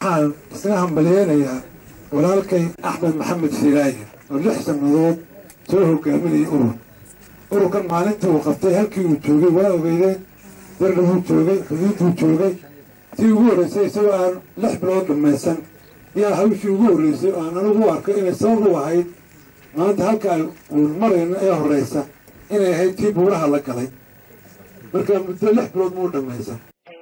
waxaan isna hambalyeynayaa walaalkay axmed maxamed shiraaye oo lix sannadood soo hogaaminayay urur ururkan maalintii uu qabtay halkii uu joogay waa ogeydeen darna wuu joogay xuduudbuu joogay tii ugu horreysay isagoo aan lix bilood dhammaysan yaa hawshii ugu horreysay oo aan anigu u arkay inay sabab u ahayd maanta halka ay uun marayno ee horreysa inay ahayd tii buuraha la galay marka muddo lix bilood muu dhammaysan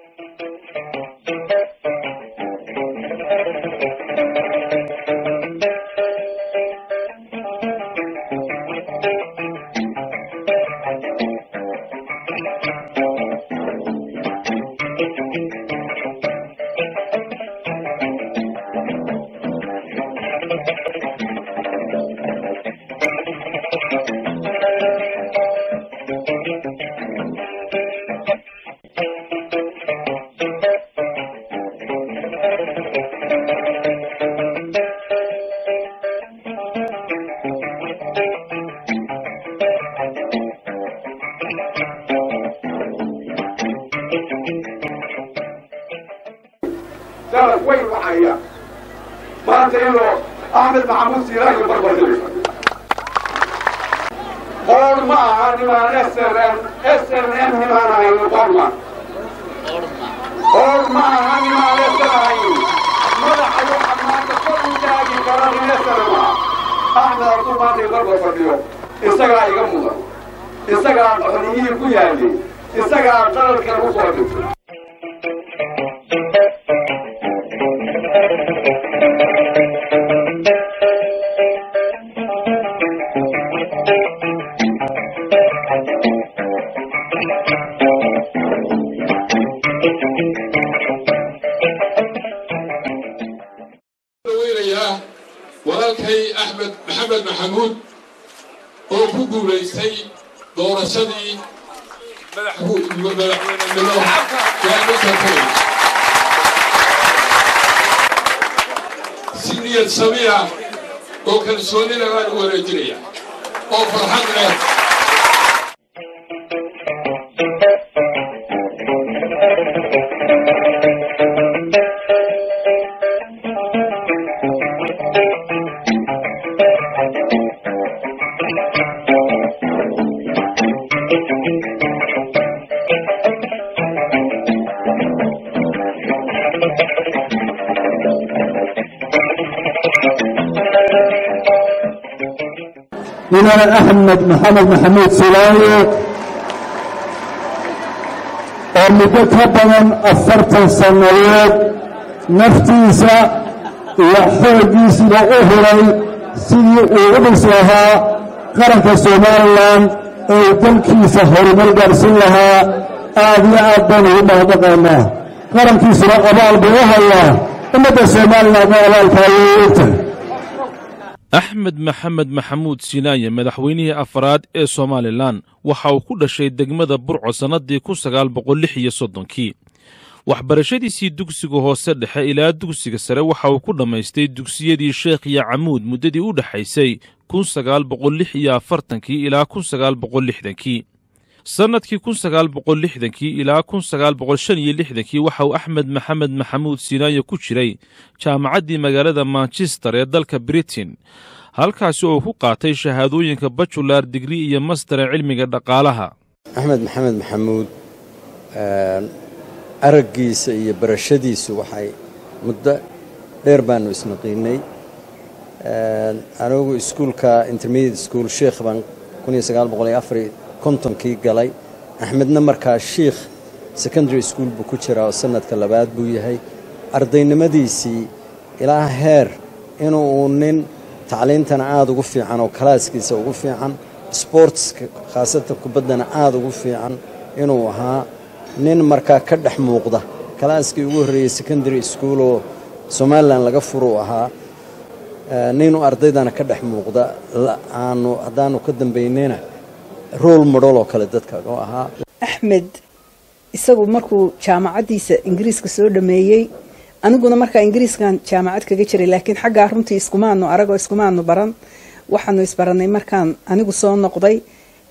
dalab weyn waxaya maanta iyadoo axmed maxamuud siiraayo barbardhigay qoor ma aha nimaan srm srm nimaan ahayn qorma qoor ma aha nimaan sr ahayn madaxa waxaa maanta kor u taagi kara nin srm ah axmed hadduu maanta barbar fadhiyo isagaa iga mudan isagaa xoriyihii ku yaalay isagaa dalalka lagu soo dhigtay weynayaa walaalkay axmed maxamed maxamuud oo ku guulaystay doorashadii madaxweynenimo gaamisatay si niyad samiya oo kalsoonina baan u wareejinaya oo farxad leh mudane axmed maxamed maxamuud silaayo oo muddo ka badan afartan sannadood naftiisa iyo xooggiisiba u huray sidii uu u dhis lahaa qaranka somalilan ee uu dalkiisa horumar gaarsin lahaa aad iyo aad baan ugu mahadnaqaynaa qarankiisuna abaal buu u hayaa ummadda somalilanna abaalka ayay u ogtahay axmed maxamed maxamuud sinaaye madaxweynihii afaraad ee somalilan waxa uu ku dhashay degmada burco sannadii kun sagaal boqol lix iyo soddonkii waxbarashadiisii dugsiga hoose dhexe ilaa dugsiga sare waxa uu ku dhammaystay dugsiyadii sheekh iyo camuud muddadii u dhexaysay kun sagaal boqol lix iyo afartankii ilaa kun sagaal boqol lixdankii sannadkii kun sagaal boqol lixdankii ilaa kun sagaal boqol shan iyo lixdankii waxa uu axmed maxamed maxamuud sinaaye ku jiray jaamacaddii magaalada manchester ee dalka britain halkaasi oo ku qaatay shahaadooyinka bajular digri iyo master ee cilmiga dhaqaalaha axmed maxamed maxamuud araggiisa iyo barashadiisu waxay muddo dheer baanu isnaqiinay anigu iskuulka intermediate school sheikh baan kontonkii galay axmedna markaa shiikh secondary school buu ku jiraa oo sanadka labaad buu yahay ardaynimadiisii ilaa heer inuu uu nin tacliintana aada ugu fiican oo kalaaskiisa ugu fiican sportska khaasatan kubaddana aada ugu fiican inuu ahaa nin markaa ka dhex muuqda kalaaskii ugu horreeyey secondary school oo somalilan laga furuu ahaa ninuu ardaydana ka dhex muuqda aanu haddaanu ka dambaynayna rool modhol oo kale dadka oo ahaa axmed isagu markuu jaamacaddiisa ingiriiska soo dhameeyey aniguna markaa ingiriiskan jaamacad kaga jiray laakiin xaggaa runtii iskumaanu aragoo iskumaanu baran waxaanu isbaranay markaan anigu soo noqday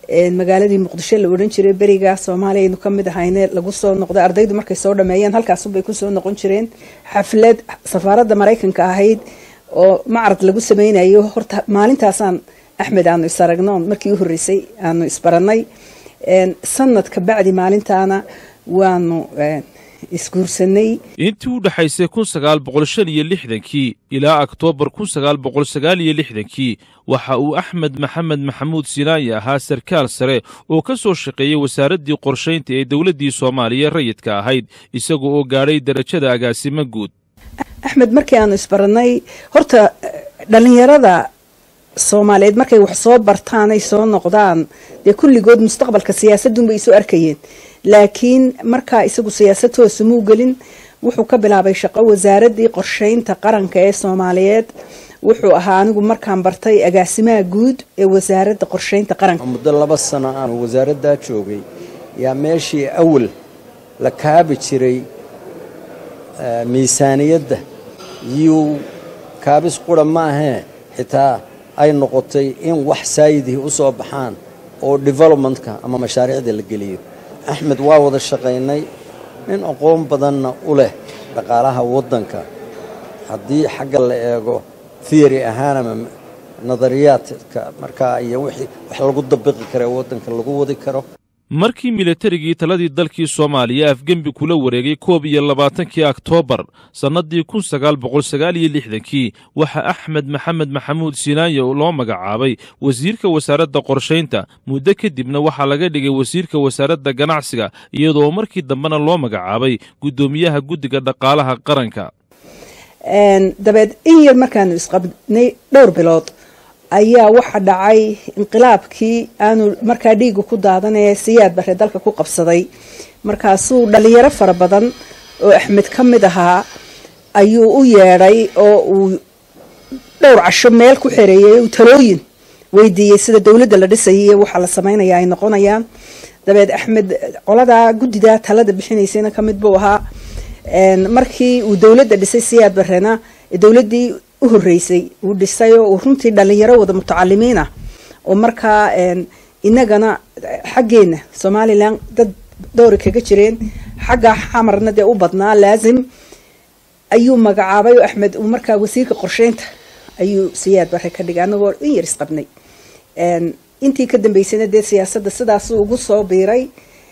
magaaladii muqdisho la odhan jiray beriga soomaaliya aynu ka mid ahayne lagu soo noqday ardaydu markay soo dhameeyeen halkaasunbay kusoo noqon jireen xaflad safaaradda maraykanka ahayd oo macrad lagu sameynayo horta maalintaasaan axmed aanu is aragnoon markii u horreysay aanu isbaranay sanad ka bacdi maalintaana waanu isguursanay intii u dhexaysay kun sagaal boqol shan iyo lixdankii ilaa oktoobar kun sagaal boqol sagaal iyo lixdankii waxa uu axmed maxamed maxamuud sinaayi ahaa sarkaal sare oo ka soo shaqeeyey wasaaraddii qorshaynta ee dowladdii soomaaliya rayidka ahayd isaga oo gaadhay darajada agaasimo guud axmed markii aanu isbarannay horta dhallinyarada soomaaliyeed markay wax soo bartaan ay soo noqdaan dee kulligood mustaqbalka siyaasadunbay isu arkayeen laakiin markaa isagu siyaasad hoose muu gelin wuxuu ka bilaabay shaqo wasaaraddii qorshaynta qaranka ee soomaaliyeed wuxuu ahaa anigu markaan bartay agaasimaha guud ee wasaaradda qorshaynta qaranka muddo laba sano aan wasaaraddaa joogay yaa meeshii awal la kaabi jiray miisaaniyadda yuu kaabis qura maahee xitaa ay noqotay in wax saayidihii u soo baxaan oo developmentka ama mashaariicda la geliyo axmed waa wada shaqaynay nin aqoon badanna u leh dhaqaalaha waddanka haddii xagga la eego theory ahaan ama nadariyaadka markaa iyo wixii wax lagu dabiqi kara waddanka lagu wadi karo markii milatarigii taladii dalkii soomaaliya afgembi kula wareegay koob iyo labaatankii oktoobar sannaddii kun sagaal boqol sagaal iyo lixdankii waxaa axmed maxamed maxamuud sinaaye loo magacaabay wasiirka wasaaradda qorshaynta muddo kadibna waxaa laga dhigay wasiirka wasaaradda ganacsiga iyadoo markii dambena loo magacaabay guddoomiyaha guddiga dhaqaalaha qaranka dabeed in yar markaanu isqabnay dhowr bilood ayaa waxa dhacay inqilaabkii aanu markaa dhiiga ku daadanee siyaad bare dalka ku qabsaday markaasuu dhalinyaro fara badan oo axmed ka mid ahaa ayuu u yeedhay oo uu dhowr casho meel ku xereeyay uu talooyin weydiiyey sida dowladda la dhisayay iyo waxa la sameynaya ay noqonayaan dabeed axmed qoladaa guddidaa talada bixinaysayna ka mid buu ahaa markii uu dowladda dhisay siyaad barena dowladdii u horreysay uu dhisay oo uu runtii dhalinyaro wada mutacalimiin ah oo markaa inagana xaggeena somalilan dad dowri kaga jireen xagga xamarna dee u badnaa laazim ayuu magacaabay oo axmed uu markaa wasiirka qorsheynta ayuu siyaad bare ka dhigay anagoo in yar isqabnay intii ka dambeysayna dee siyaasadda sidaasuu ugu soo biiray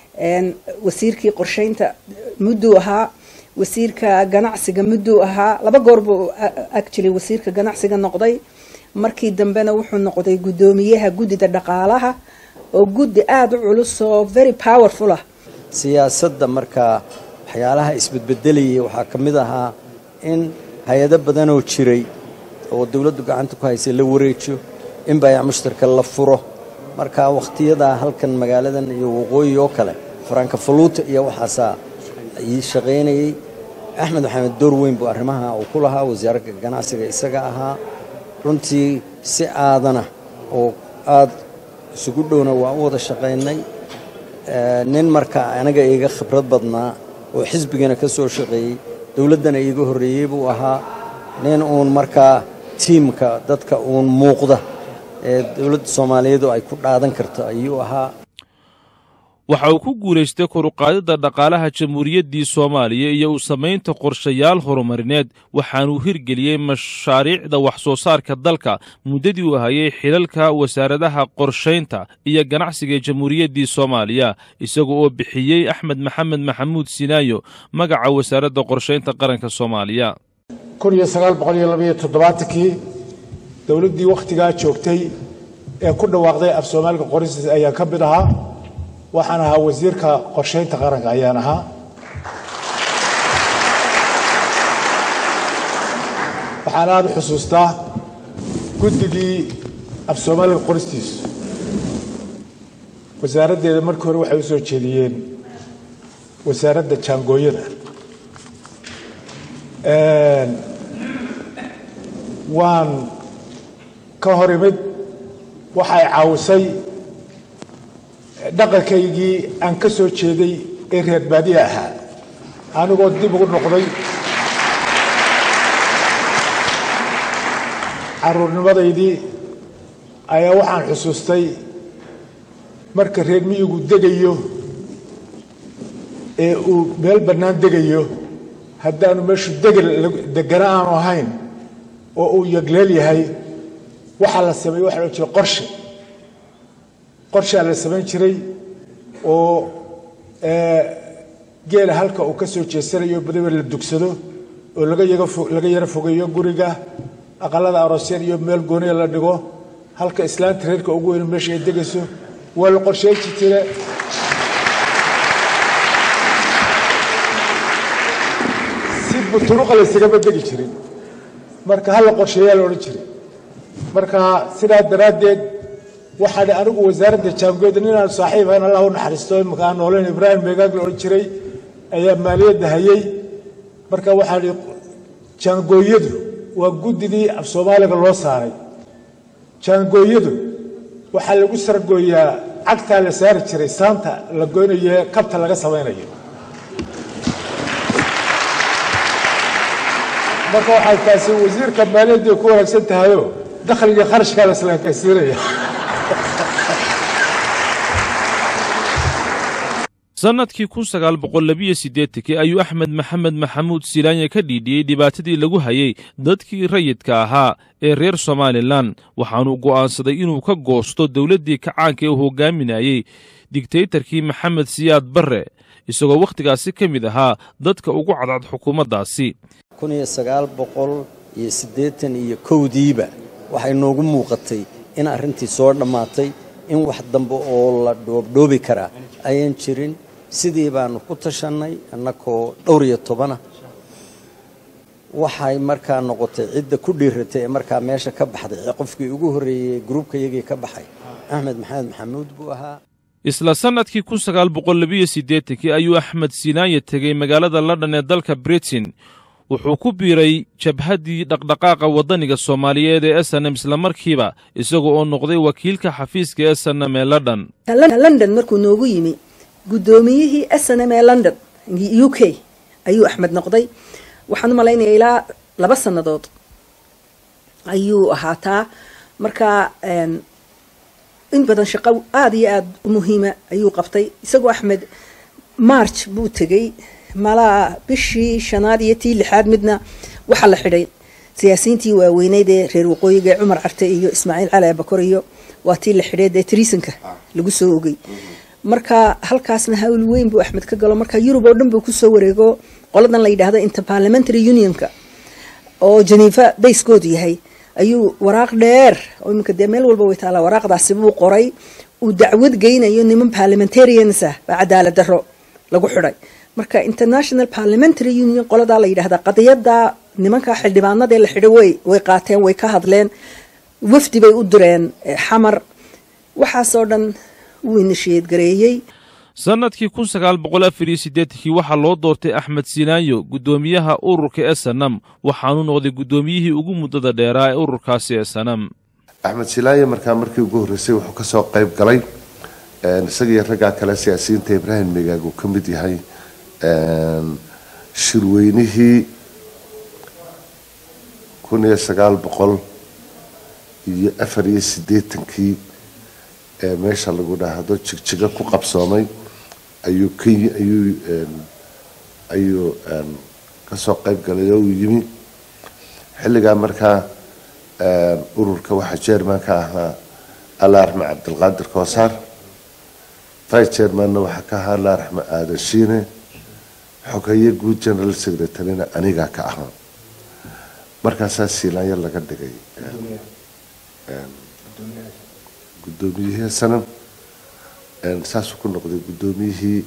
wasiirkii qorsheynta mudduu ahaa wasiirka ganacsiga mudduu ahaa laba goor buu actually wasiirka ganacsiga noqday markii dambena wuxuu noqday guddoomiyaha guddida dhaqaalaha oo guddi aada u culus oo very powerful ah siyaasadda markaa waxyaalaha isbedbedelayay waxaa ka mid ahaa in hay-ado badanoo jiray oo dowladdu gacanta ku haysay la wareejiyo in baayac mushtarka la furo marka wakhtiyadaa halkan magaaladan iyo waqooyi oo kale farankafaluuta iyo waxaasaa ii shaqaynayay axmed maxamed door weyn buu arrimaha uu ku lahaa wasaaradda ganacsiga isaga ahaa runtii si aadana oo aad isugu dhowna waa u wada shaqaynay nin marka anaga iiga khibrad badnaa oo xisbigana ka soo shaqeeyey dowladdana iiga horreeyey buu ahaa nin uun markaa tiimka dadka uun muuqda ee dowladda soomaaliyeedu ay ku dhaadan karto ayuu ahaa waxa uu ku guulaystay koruqaadidda dhaqaalaha jamhuuriyaddii soomaaliya iyo u samaynta qorshayaal horumarineed waxaanuu hirgeliyey mashaariicda wax soo saarka dalka muddadii uu hayay xilalka wasaaradaha qorshaynta iyo ganacsiga ee jamhuuriyaddii soomaaliya isaga oo bixiyey axmed maxamed maxamuud sinaayo magaca wasaaradda qorshaynta qaranka soomaaliya kun iyo sagaal boqol iyo labaiyo toddobaatankii dowladdii wakhtigaa joogtay ee ku dhawaaqday af soomaaliga qoristiisa ayaan ka mid ahaa waxaan ahaa wasiirka qorshaynta qaranka ayaan ahaa waxaan aada u xusuustaa guddigii af soomaaliga qoristiisu wasaaraddeeda markii hore waxay u soo jeediyeen wasaaradda jaangooyada waan ka hor imid waxay caawisay dhaqankaygii aan ka soo jeeday ee reer baadiya ahaa anigoo dib ugu noqday caruurnimadaydii ayaa waxaan xusuustay marka reer miyigu degayo ee uu meel bannaan degayo haddaanu meeshu degel degana aanu ahayn oo uu yagleel yahay waxaa la sameeye waxa la jira qorshe qorshaa la samayn jiray oo geela halka uu ka soo jeesanayo badiba la dugsado oo laga laga yaro fogeeyo guriga aqalada aroosyada iyo meel gooniya la dhigo halka islaanta reerka ugu weyn meesha ay degayso waa la qorsheeji jire si buturuqa laysagama degi jirin marka hala qorsheeyaa la odhan jiray marka sidaa daraaddeed waxaan anigu wasaaradda jaangoyda ninaan saaxiib ahayn allah u naxariisto imika aan nooleyn ibraahim meegaag la odhan jiray ayaa maaliyadda hayay marka waxaan ihi jaangooyadu waa guddidii af soomaaliga loo saaray jaangooyadu waxaa lagu sargooyaa cagtaa la saari jiray saanta la goynayo ee kabta laga samaynayo marka waxay taasi wasiirka maaliyadda ku wanaagsan tahayo dakhliga kharashkaa la islaakaysiinaya sannadkii kun sagaal boqol labiyo siddeetankii ayuu axmed maxamed maxamuud silaanya ka dhiidhiyey dhibaatadii lagu hayay dadkii rayidka ahaa ee reer somalilan waxaanuu go'aansaday inuu ka goosto dowladdii kacaanka ee uu hoggaaminayey digtaytarkii maxamed siyaad barre isagoo wakhtigaasi ka mid ahaa dadka ugu cadcad xukuumaddaasi kun iyo sagaal boqol iyo siddeetan iyo kowdiiba waxay noogu muuqatay in arrintii soo dhammaatay in wax dambe oo la dhoobdhoobi karaa ayaan jirin sidii baanu ku tashannay annakoo dhowr iyo tobana waxay markaa noqotay cidda ku dhiiratay ee markaa meesha ka baxday ee qofkii ugu horreeyey gruubka yagii ka baxay axmed maxamed maxamuud buu ahaa isla sannadkii kun sagaal boqol labiyo siddeetankii ayuu axmed siinaanya tegey magaalada london ee dalka britain wuxuu ku biiray jabhaddii dhaqdhaqaaqa waddaniga soomaaliyeed ee esanem islamarkiiba isaga oo noqday wakiilka xafiiska esanem ee london london markuu noogu yimi guddoomiyihii snm ee london u k ayuu axmed noqday waxaan u malaynaya ilaa laba sannadood ayuu ahaataa markaa in badan shaqo aada iyo aada u muhiima ayuu qabtay isagoo axmed march buu tegey malaa bishii shanaad iyo tii lixaad midna waxaa la xidhay siyaasiyiintii waaweyneyd ee reer waqooyiga ee cumar carte iyo ismaaciil cali abakor iyo waa tii la xidhay dee triisonka lagu soo ogey marka halkaasna hawl weyn buu axmed ka galo marka yurub oo dhan buu kusoo wareego qoladan la yidhaahdo interparliamentary unionka oo geneva bayskoodu yahay ayuu waraaq dheer oo iminka dee meel walba way taalaa waraaqdaasi buu qoray uu dacwad geynayo niman parliamentarians ah baa cadaalad daro lagu xidhay marka international parliamentary union qoladaa la yidhahdaa qadiyada nimanka xildhibaanadee la xidhay way way qaateen way ka hadleen wafdi bay u direen xamar waxaasoo dhan wuu inishiyeedgareeyey sannadkii kun sagaal boqol afar iyo siddeetankii waxaa loo doortay axmed siinaanyo guddoomiyaha ururka esanam waxaanu noqday guddoomiyihii ugu muddada dheeraa ee ururkaasi esanam axmed silaanye markaa markii ugu horreysay wuxuu ka soo qayb galay isagaiyo raggaa kale siyaasiyiinta ibraahim megaag uu ka mid yahay shirweynihii kun iyo sagaal boqol iyo afar iyo siddeetankii ee meesha lagu dhahdo jigjiga ku qabsoomay ayuu k ayuu ayuu kasoo qayb galay oo uu yimi xilligaa markaa ururka waxaa chairman ka ahaa alla raxme cabdilqaadir koosaar vice chairmanna waxaa ka ahaa alla raxme aadan shiine xogeeye guud general secretaryna anigaa ka ahaa markaasaa siilaanyo laga dhigay guddoomiyihii sanam saasuu ku noqday guddoomiyihii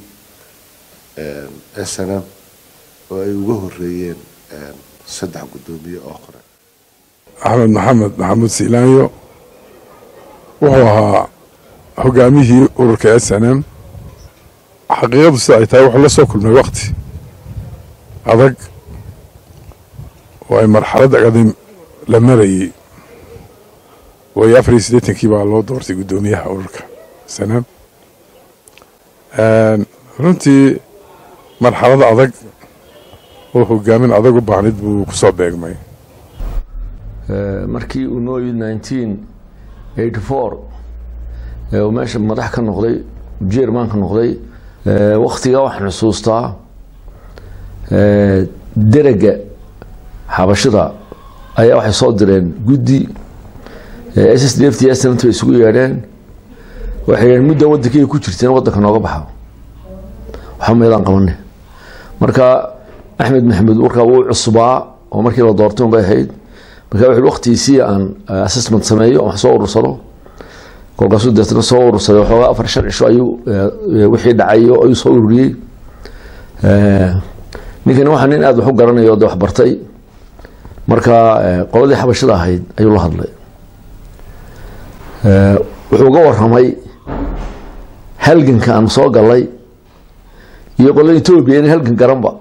snm oo ay uga horeeyeen saddex guddoomiye oo hore axmed maxamed maxamuud siilaanyo wuxuu ahaa hogaamiyihii ururka s n m xaqiiqadu sida ay tahay wuxuu la soo kulmay wakti adag oo ay marxalad agadim la marayey waayo afar iyo siddeetankii baa loo doortay guddoomiyaha ururka snm runtii marxalada adag oo hogaamin adag u baahnid buu ku soo beegmay markii uu noo yimid nineteen eighty four oo meesha madax ka noqday jerman ka noqday waktigaa waxaan xusuustaa derega xabashida ayaa waxay soo direen guddi s s d f t snant bay isugu yeedheen waxay yidheen mudda waddankii ay ku jirteen waddanka nooga baxa waxba meedaan qabane marka axmed maxamed warkaa wuu cusbaa oo markii la doortay un bay ahayd marka wuxuu waqtigiisii aan assessment sameeyo wax soo urursado kolkaasuu deetna soo urursaday waxoogaa afar shan cisho ayuu wixii dhacayo ayuu soo ururiyey ninkani waxaa nin aada wax u garanayo de wax bartay marka qoladii xabashada ahayd ayuu la hadlay wuxuu uga waramay halganka aan soo galay iyo qolada etoobiya in halgan garanba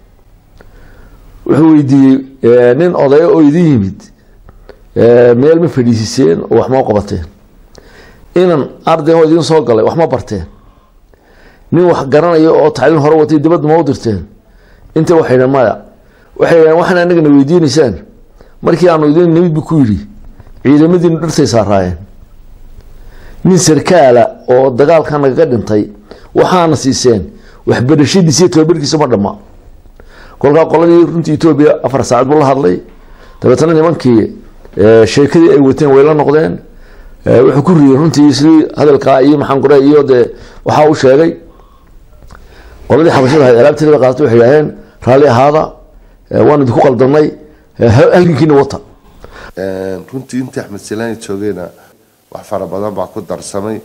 wuxuu weydiiyey nin odaya oo idin yimid meel ma fadhiisiseen oo wax ma qabateen inan ardayn oo idin soo galay wax ma barteen nin wax garanayo oo tacliin hore watay dibadda ma u dirteen inta waxay dhaheen maya waxay dhaheen waxaan anagana weydiinaysaan markii aanu idin nimid bu ku yidhi ciidamadiinu dhirtay saaraayeen nin sarkaala oo dagaalka nagaga dhintay waxaana siiseen waxbarashadiisa iyo tababarkiisa ma dhamma kolkaa qoladii runtii etoobiya afar saacad buu la hadlay dabeetana nimankii sheekadii ay wateen way la noqdeen wuxuu ku riyey runtii sidii hadalkaa iyo maxaan kure iyo dee waxaa u sheegay qoladii xabashada ahayd alaabteeda bay qaadatay waxay yidhaaheen raalli ahaada waan idinku qaldanay halgankiina wata runtii intii axmed silaani joogayna wax fara badan baa ku darsamay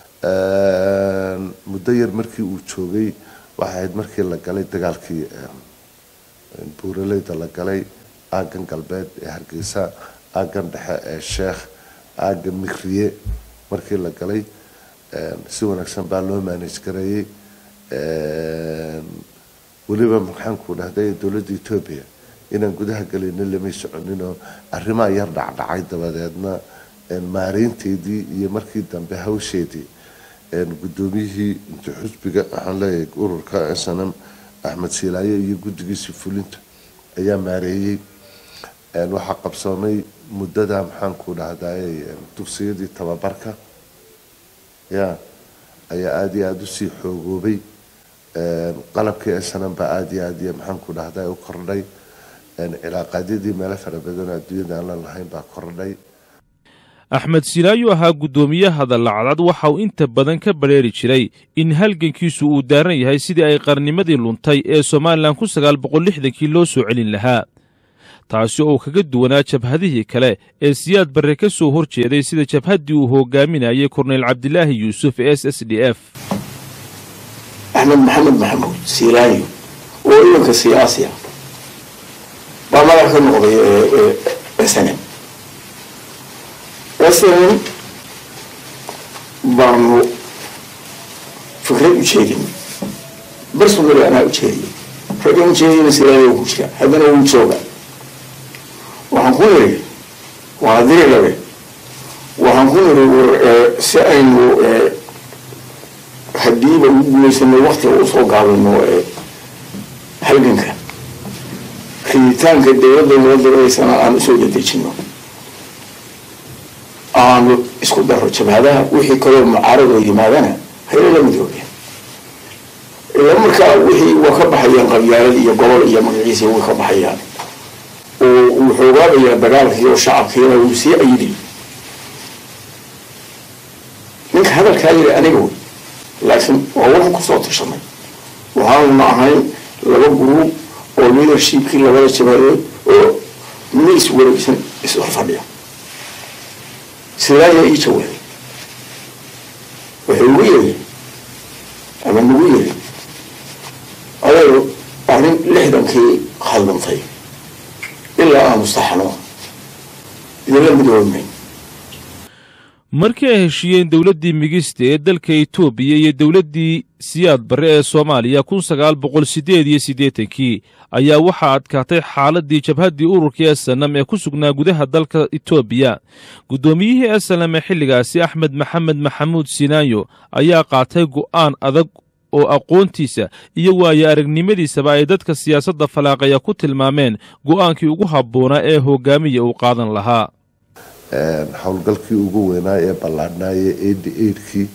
muddo yar markii uu joogay waxay ahayd markii la galay dagaalkii buuraleyda la galay aagan galbeed ee hargeysa aagan dhexe ee sheekh aaga mikriye markii la galay si wanaagsan baa loo maanage gareeyey weliba maxaanku dhahday dowladda etoobiya inaan gudaha galayna lamay soconinoo arrimaa yar dhacdhacay dabadeedna maareynteedii iyo markii dambe hawsheedii guddoomiyihii inta xusbiga waxaan leeyahay ururka snm axmed siilaaye iyo guddigiisii fulinta ayaa maareeyey waxaa qabsoomay muddada maxaanku dhahday dugsiyadii tababarka ya ayaa aada iyo aada usii xoogoobay qalabkii snm baa aada iyo aad iyo maxaanku dhahday u kordhay cilaaqaadyadii meelo fara badan adduunyada aan la lahayn baa kordhay axmed silaayo ahaa guddoomiyaha dallacadcad waxa uu inta badan ka badrheeri jiray in halgankiisu uu daaran yahay sidii ay qarnimadii luntay ee somalilan kun sagaal boqol lixdankii loo soo celin lahaa taasi oo uu kaga duwanaa jabhadihii kale ee siyaad barre ka soo hor jeeday sida jabhaddii uu hogaaminayay korneyl cabdilaahi yuusuf s s d f axmed maxamed maxamuud siilaayo oo idanka siyaasi ah baa madax ka noqday snm snm baanu fikrad u jeedin bersonali anaa u jeediyay raggan ujeediyana silaayo ku jira haddana wuu jooga waxaan ku niri waa diri labe waxaan ku niri si aynu hadiiba ugu guulaysano waktiga usoo gaabino halganka riditaanka dowladda noo diraysana aan usoo dedejino aanu isku daro jabhadaha wixii kaloo mucaaradoo yimaadana haylala midoobe ila markaa wixii waa ka baxayaan qabyaalad iyo gobol iyo magaciisi way ka baxayaan oo uu xoogaabayaa dagaalkii oo shacabkiina wuu sii ayidi ninka hadalkaa yiri aniga wey laakiin waa waxaan kusoo tashanay waxaanuna ahayn laba guruub oo leadershipkii labada jabhadood oo mina iswareegsan is-horfadhiya sidaaya ii jawaabay wuxuu ugu yiri ama nagu yiri adeero arrin lixdankii khaldantay ilaa aan mustaxano idinla midoomayn markii ay heshiiyeen dowladdii migista ee dalka etoobiya iyo dowladdii siyaad barre ee soomaaliya kun sagaal boqol siddeed iyo siddeetankii ayaa waxaa adkaatay xaaladdii jabhaddii ururkii esanam ee ku sugnaa gudaha dalka etoobiya guddoomiyihii esanam ee xilligaasi axmed maxamed maxamuud sinaayo ayaa qaatay go'aan adag oo aqoontiisa iyo waayo aragnimadiisaba ay dadka siyaasadda falaaqaya ku tilmaameen go'aankii ugu habboonaa ee hoggaamiya uu qaadan lahaa howlgalkii ugu weynaa ee ballaadhnaaye eighty eightkii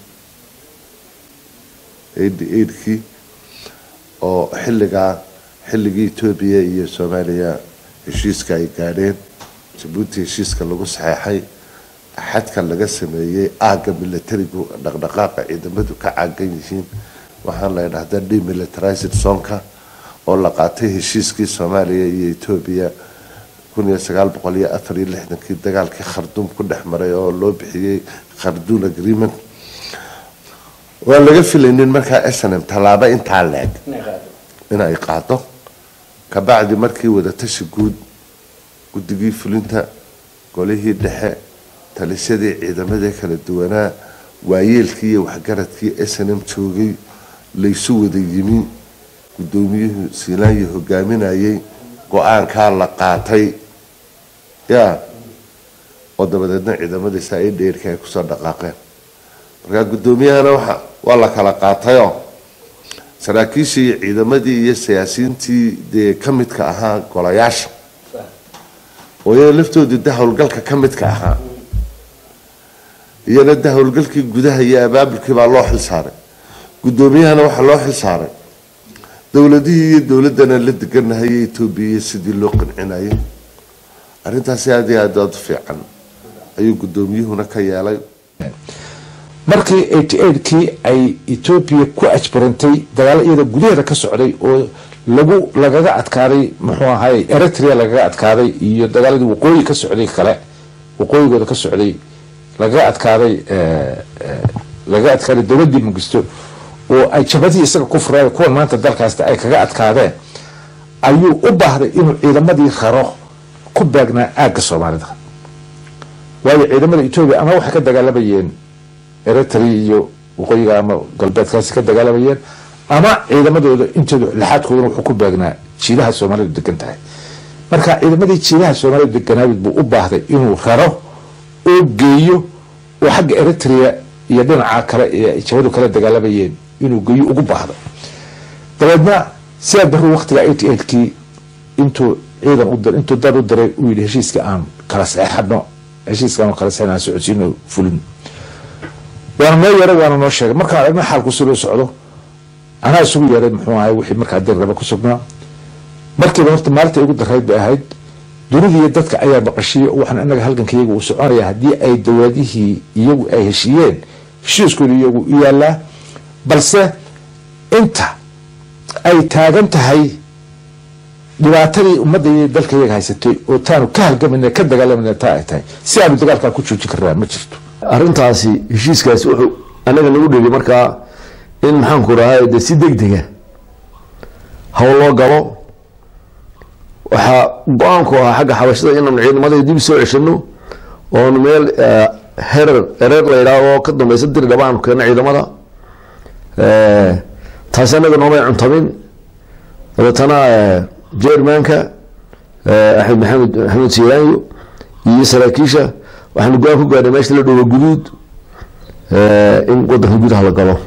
eighty eightkii oo xilligaa xilligii etoobiya iyo soomaaliya heshiiska ay gaadheen jabuuti heshiiska lagu saxeexay xadka laga sameeyey aagga militarigu dhaqdhaqaaqa ciidamadu ka caagan yihiin waxaan la idhahdaa demilitarized zonka oo la qaatay heshiiskii soomaaliya iyo etoobiya kun iyo sagaal boqol iyo afar iyo lixdankii dagaalkii kharduum ku dhex maray oo loo bixiyey kharduum agreement waan laga filaynin markaa snm tallaabo intaa leeg in ay qaado kabacdi markii wadatashi guud guddigii fulinta golihii dhexe talisyadii ciidamadii kala duwanaa waayeelkii iyo waxgaradkii snm joogay laysu wada yimi guddoomiyuhu siilaanyi hogaaminayay go-aankaa la qaatay ya oo dabadeedna ciidamadiisa ay dheerka ay kusoo dhaqaaqeen markaa guddoomiyahana waxa waa la kala qaatayoo saraakiishii iyo ciidamadii iyo siyaasiyiintii dee ka midka ahaa golayaasha oo iyana laftoodii de howlgalka ka midka ahaa iyana de howlgalkii gudaha iyo abaabulkii baa loo xil saaray guddoomiyahana waxaa loo xil saaray dowladihii iyo dowladana la deganahay etoobiya iyo sidii loo qancinayay arrintaasi aada iyo aad aada u fiican ayuu guddoomiyuhuna ka yeelay markii eighty eightkii ay etoobiya ku ajbarantay dagaalo iyada gudaheeda ka socday oo lagu lagaga adkaaday muxuu ahay eritrea lagaga adkaaday iyo dagaaladii waqooyi ka socday kale waqooyigooda ka socday lagaga adkaaday lagaga adkaaday dowladdii mugisto oo ay jabadii isaga ku fureen kuwan maanta dalkaasta ay kaga adkaadeen ayuu u baahday inuu ciidamadii raro ku beegnaa aagga soomaalida waayo ciidamada etoobiya ama waxay ka dagaalamayeen eritrea iyo waqooyiga ama galbeedkaasi ka dagaalamayeen ama ciidamadooda intooda lixaadkoodana wuxuu ku beegnaa jiilaha soomaalidu degan tahay marka ciidamadii jiilaha soomaalidu deganaabid buu u baahday inuu raro oo geeyo oo xagga eritrea iyo dhinaca kale ee jabadu kala dagaalamayeen inuu geeyo ugu baahdo dabeedna sidaa daruu waqtiga eighty eightkii intuu ciidan u dir intuu dad u diray uu yidhi heshiiska aan kala saxeexano heshiiska aan kala saxeexano aan socodsiino fulin waana noo yeeray waana noo sheegay markaan aragna xaalku siduu socdo anaa isugu yeeray muxuu ahay wixii markaa dir raba ku sugnaa markiiba horta maalinta igu darayd bay ahayd dunidii dadka ayaa baqashiyey waxaan inaga halganka iyagu uu soconaya haddii ay dowladihii iyagu ay heshiiyeen heshiiskooda iyagu u yaalaa balse inta ay taagan tahay dhibaatadii ummadda iyo dalka iyaga haysatay oo taanu ka halgamayna ka dagaalamayna taa ay tahay si aanu dagaalkaa ku joojin karnaa ma jirto arrintaasi heshiiskaasi wuxuu anaga nagu dheli markaa in maxaanku rahay de si deg dega hawl loo galo waxaa go-aanku ahaa xagga xabashada inaanu ciidamada dib soo ceshano oonu meel herer ereer la yidhaah oo ka dambeysa diri dhaba aanu keeno ciidamada taasi anaga noomay cuntamin dabeetana jermanka axmed maxamed maxamed siyaanyo iyo saraakiisha waxaanu go-aan ku gaadhay meesha la dhooba guduud in wadanka gudaha la galo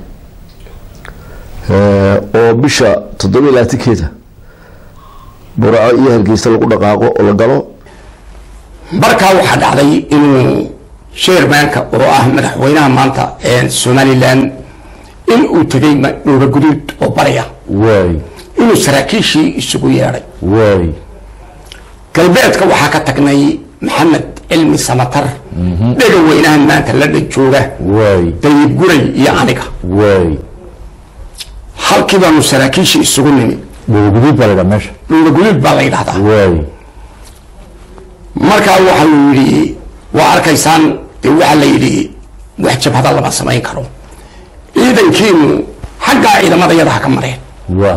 oo bisha toddoba iyo labaatankeeda burco iyo hargeysa lagu dhaqaaqo oo la galo markaa waxaa dhacday inuu sheermanka oo ah madaxweynaha maanta somalilan in uu tegay dhooba guduud oo barya waay inuu saraakiishii isugu yeedhay waay galbeedka waxaa ka tagnay maxamed cilmi samatar dhega weynahan maanta la dhan jooga waay dayib guray iyo aniga waay halkii baanu saraakiishii isugu nimi dhoobaguduud baa la dhaa meesha dhoobaguduud baa la yidhahdaa waay markaa waxa uu yidhi waa arkaysaan dee waxaa la yidhi wax jabhada lama samayn karo ciidankiinu xaggaa ciidamada yadaha ka mareen waa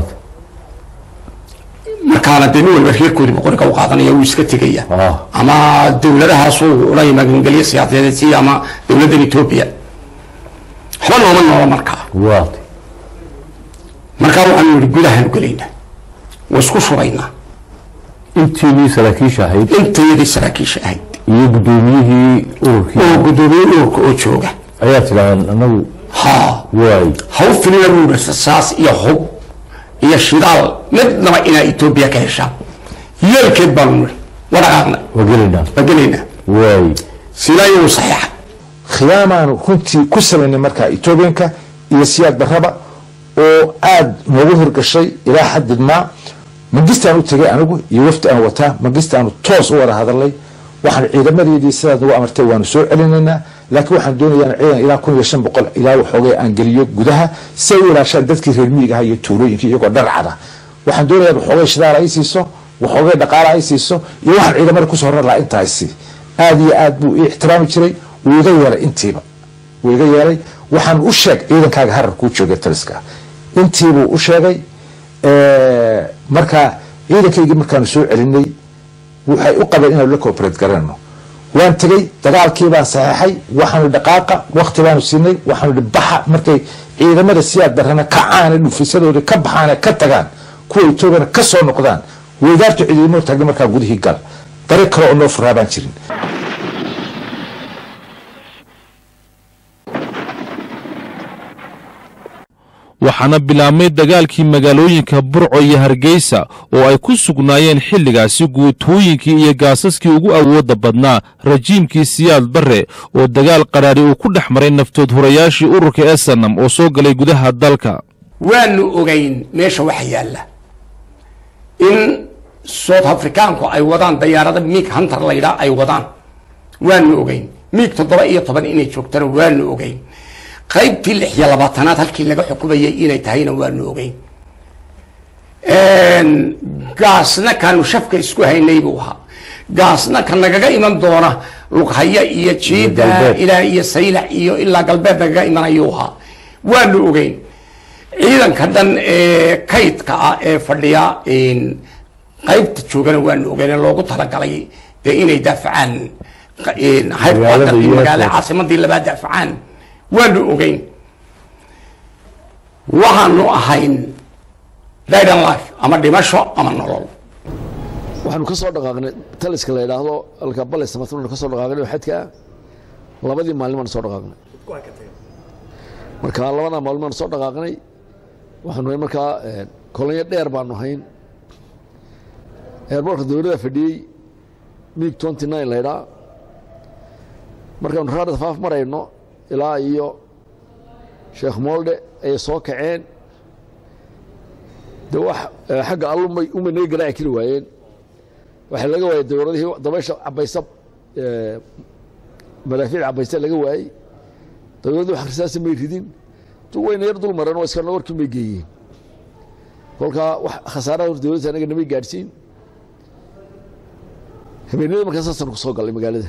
markaana dee nin walba reerkoodii boqoriga u qaadanaya wuu iska tegaya ama dowladahaasuu ula magangelyo siyaasadeed si ama dowladdan etoobiya waxba nooma noola markaa waa markaa waxaanu yidhi gudahaanu gelaynaa waa isku shubaynaa intiinii saraakiisha ahayd intayadii saraakiisha ahayd iyo guddoomiyihii ururkii oo guddoomiye ururka oo jooga ayaa tidhahdeen anagu ha waay haw filina buu yidhi rasaas iyo hub iyo shidaal midnaba inaa etoobiya ka heshaan yeelkeed baanu nidhi waa dhaqaaqnay waa gelaynaa waa gelaynaa waay silaayo uu saxiixa khiyaamaanu runtii ku salaynay markaa etoobiyanka iyo siyaad barraba oo aada noogu hirgashay ilaa xaddid maa mangistaan u tegay anigu iyo wafdi aan wataa mangistaanu toos u wada hadalnay waxaan ciidamadeedii sidaad nagu amartay waanu soo celinaynaa laakiin waxaan doonayaa ciidan ilaa kun iyo shan boqol ilaa waxoogay aan geliyo gudaha si ay u ilaashaan dadkii reer miyiga aha iyo tuulooyinkii iyagoo dharcada waxaan doonayaa waxoogay shidaal ay siiso waxoogay dhaqaala ay siiso iyo waxaan ciidamada kusoo rar lahaa intaasi aada iyo aad buu ii ixtiraami jiray wuu iga yeelay intiiba wuu iga yeelay waxaan u sheeg ciidankaaga harar kuu joogay taliska intiibuu u sheegay marka ciidankaygii markaanu soo celinay waxay u qabeen inaanu la cooperate garanayno waan tegey dagaalkii baan saxeexay waxaanu dhaqaaqa wakti baanu siinay waxaanu hi baxa markay ciidamada siyaad darrana kacaane dhufisadooda ka baxaane ka tagaan kuwa etoobiyana ka soo noqdaan weydaartu ciidamo taagna markaa gudihii gal dare kale oo noo furaa baan jirin waxaana bilaabmay dagaalkii magaalooyinka burco iyo hargeysa oo ay ku sugnaayeen xilligaasi guutooyinkii iyo gaasaskii ugu awoodda badnaa rajiimkii siyaad barre oo dagaal qaraari uu ku dhex maray naftood hurayaashii ururka esanam oo soo galay gudaha dalka waanu ogayn meesha waxa yaalla in south africaanku ay wadaan dayaarada miig hunter laydhaa ay wadaan waanu ogeyn miig toddoba iyo toban inay joogtana waanu ogeyn qaybtii lix iyo labaatanaad halkii laga xukumayay inay tahayna waanu ogeyn gaasna kaanu shafka isku haynay buu ahaa gaasna ka nagaga iman doona lughaya iyo jiida ilaa iyo saylac iyo ilaa galbeed nagaga imanayuu ahaa waanu ogeyn ciidanka dhan ee kaydka ah ee fadhiya qaybta joogana waanu ogeyn loogu talagalay dee inay daafacaan magaalada caasimadii labaad daafacaan waanu ogeyn waxaanu ahayn didan life ama dhimasho ama nolol waxaanu ka soo dhaqaaqnay taliska la yidhaahdo alka bale samatronu ka soo dhaqaaqnay oo xadka ah labadii maalin baanu soo dhaqaaqnay marka labadaa maalin baanu soo dhaqaaqnay waxaanu hayn markaa kolonyo dheer baanu hayn eerboorka dowladda fadhiyey miig twenty nine la ydhaa markaanu raarada faaf marayno ilaa iyo sheekh moolde ayay soo kaceen de wax xagga allumay uma naga garaaci kari waayeen waxaa laga waayey dowladihii dabaysha cabaysa madaafiic cabaysa laga waayey dowladdu wax risaasi may ridin wayna yar dul mareen oo iskana warkii may geeyeen kolkaa wax khasaaraha hor dowladda anaga namay gaadhsiin habeenada markaa saasaan ku soo gallay magaalada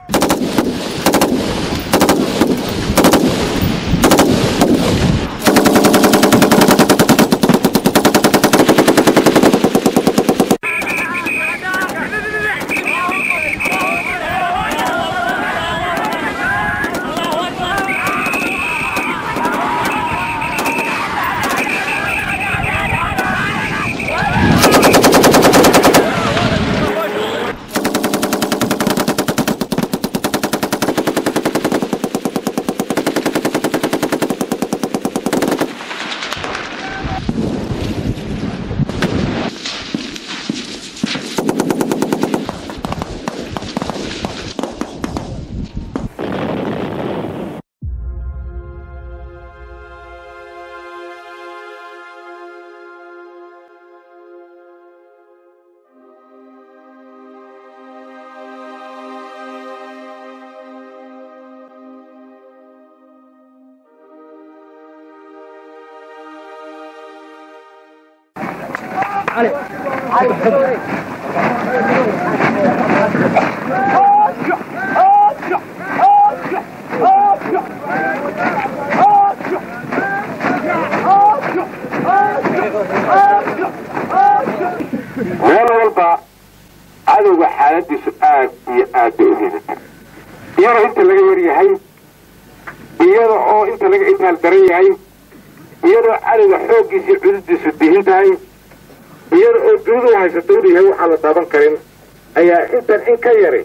meel walba cadowga xaaladiisu aad iyo aad bay u liidatay iyadoo inta laga yar yahay iyada oo inta laga intaal daran yahay iyadoo cadowga xooggiisii cududiisu dihin tahay iyada oo dunidu haysato inu yahay waxaan la taaban karin ayaa intan in ka yari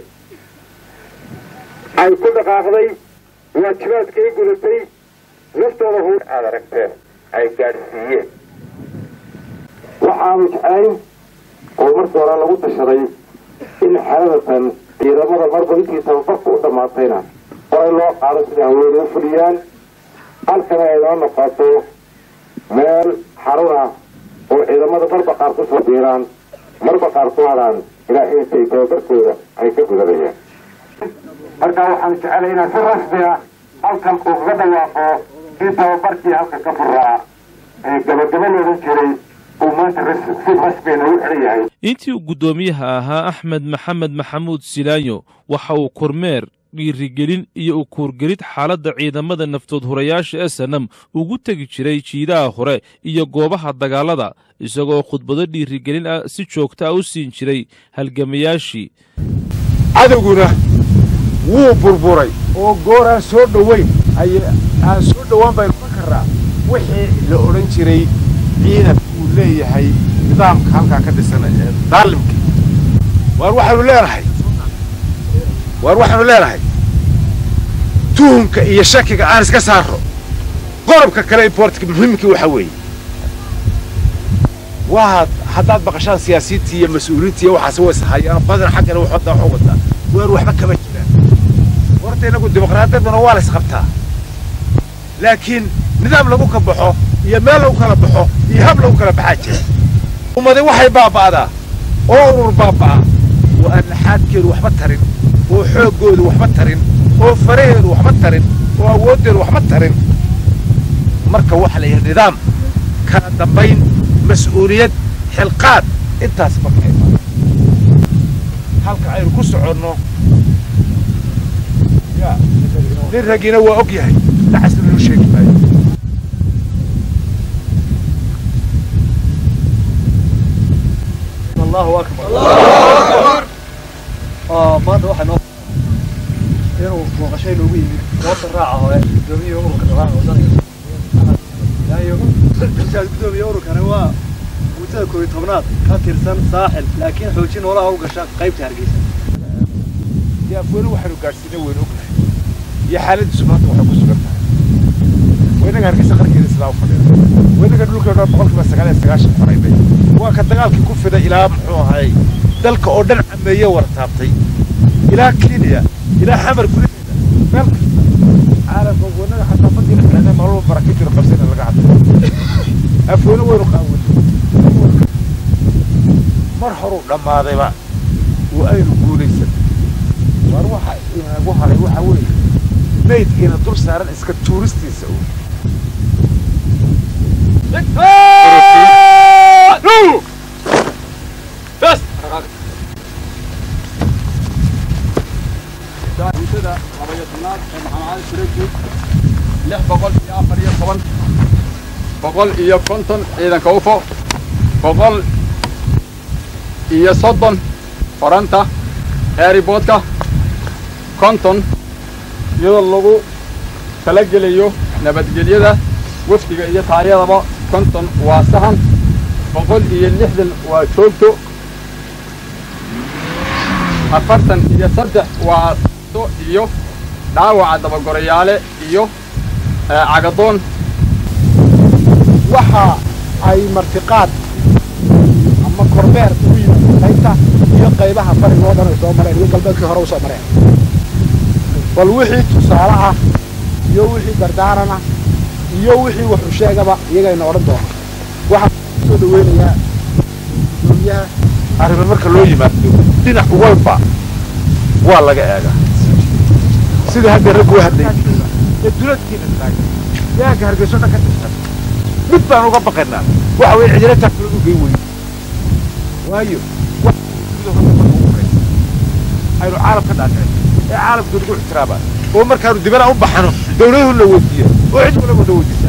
ay ku dhaqaaqday waajibaadkay gudatay naftooda hu aad aragteen ay gaadhsiiyeen waxaanu jeclayn oo marka hore lagu tashaday in xaaladatan ciidamada marba intii tababarka u dhammaatayna waa in loo qaado sida haweeney u fuliyaan halkana ay noo noqoto meel xarun ah oo ciidamada marba qaar ku soo biiraan marba qaar ku hadaan ilaa intay tababarkooda ay ka gudanayaan markaa waxaan jecelay inaan si rasmi ah halkan uu kaga dhawaaqo in tababarkii halka ka furaa ee gabagaba loodan jiray uu maanta si rasmi noogu xiran yahay intii uu guddoomiyaha ahaa axmed maxamed maxamuud silaayo waxa uu kormeer dhiirigelin iyo u kuurgelid xaaladda ciidamada naftood hurayaasha ee sanam ugu tegi jiray jiidaha hore iyo goobaha dagaalada isagoo khudbado dhiirigelin ah si joogta ah u siin jiray halgamayaashii cadowguna wuu burburay oo goor aan soo dhoweyn aan soo dhowaan baynu ka karraa wixii la odhan jiray ciidan uu leeyahay nidaamka halkaa ka dhisan ee daalimkii waar waxaanu leenahay waar waxaanu leenahay tuhumka iyo shakiga aan iska saarro qodobka kale importka muhiimkii waxaa weeye waa haddaad maqashaan siyaasiyiintii iyo mas-uuliyiintii waxaas way sahayaan badan xaggana waxooda waxu wadaa waar waxba kama jiraan horta innagu dimuqraadiyaduna waa la isqabtaa laakiin nidaam lagu ka baxo iyo meel lagu kala baxo iyo hab lagu kala baxaa jira ummadi waxay baaba'daa oo urur baaba'a oo aan laxaadkeedu waxba tarin oo xooggoodu waxba tarin oo faraheedu waxba tarin oo awooddeedu waxba tarin marka waxa la yidhi nidaam kala dambayn mas-uuliyad xilqaad intaas marka halka aynu ku soconno ya nin raggiina waa og yahay dacasna loo sheegi maayo الله أكبر الله أكبر آه ما ده واحد inuu booqashay loogu yimid goobta raaca hore gudoomiyaha ururka dhaqaalaha waddanka yaayo intaas gudoomiyaha ururkani waa guutada koob iyo tobnaad ka tirsan saaxil laakiin xoojin noolaha u gasha qaybta hargeysa dee afweyne waxaynu gaadhsiinay waynu ognahay iyo xaaladiisu maanta waxay ku sugan tahay waynaga hargeysa qarkeeda islaa u fadhida waynaga dhulkeena boqolkiiba sagaal iyo sagaashan xoraynay waa ka dagaalkii ku fiday ilaa muxuu ahay dalka oo dhan cameeye wara taabtay ilaa kenya ilaa xamar gudaheeda meel kasta caalamka wanaga xataa badii dhexdeeda nolol baraka jiro qabsina laga hadlo afweyne waynu qaawin mar horuu dhammaadayba oo aynu guulaysan war waxa inagu halay waxa weeye maydkiina dul saaran iska tuuristiisa uun بس guutada labaiyo tobnaad ee maxamed cali sureeji lix boqol iyo afar iyo toban boqol iyo konton ciidanka ufo boqol iyo soddon qoranta eeriboodka konton iyadoo lagu talagelayo nabadgelyada wafdiga iyo taayadaba konton waa sahan boqol iyo lixdan waa joogto afartan iyo saddex waa so iyo dhaawaca dabagorayaale iyo cagadoon waxa ay martiqaad ama korbeer ugu yimid qaybta iyo qaybaha bariga oo dhan ay soo mareen iyo galbeedkii hore u soo mareen bal wixii tusaale ah iyo wixii dardaaran ah iyo wixii wuxuu sheegaba iyagayna odhan doona waxaan soo dhaweynayaa gudoomiyaha arrimo marka loo yimaado dhinac walba waa laga eegaa sidii hadda raggu u hadlayay ee duladkiina taagay yaanka hargeyso dhan ka tirsan mid baan uga baqaynaa waxa weeye cidina taagtulad u gey weyn waayo aynu caalam ka dhaadhicin ee caalamku nagu ixtiraama oo markaanu dibana u baxano dawladuhu la weydiiya oo cid walaba la weydiisa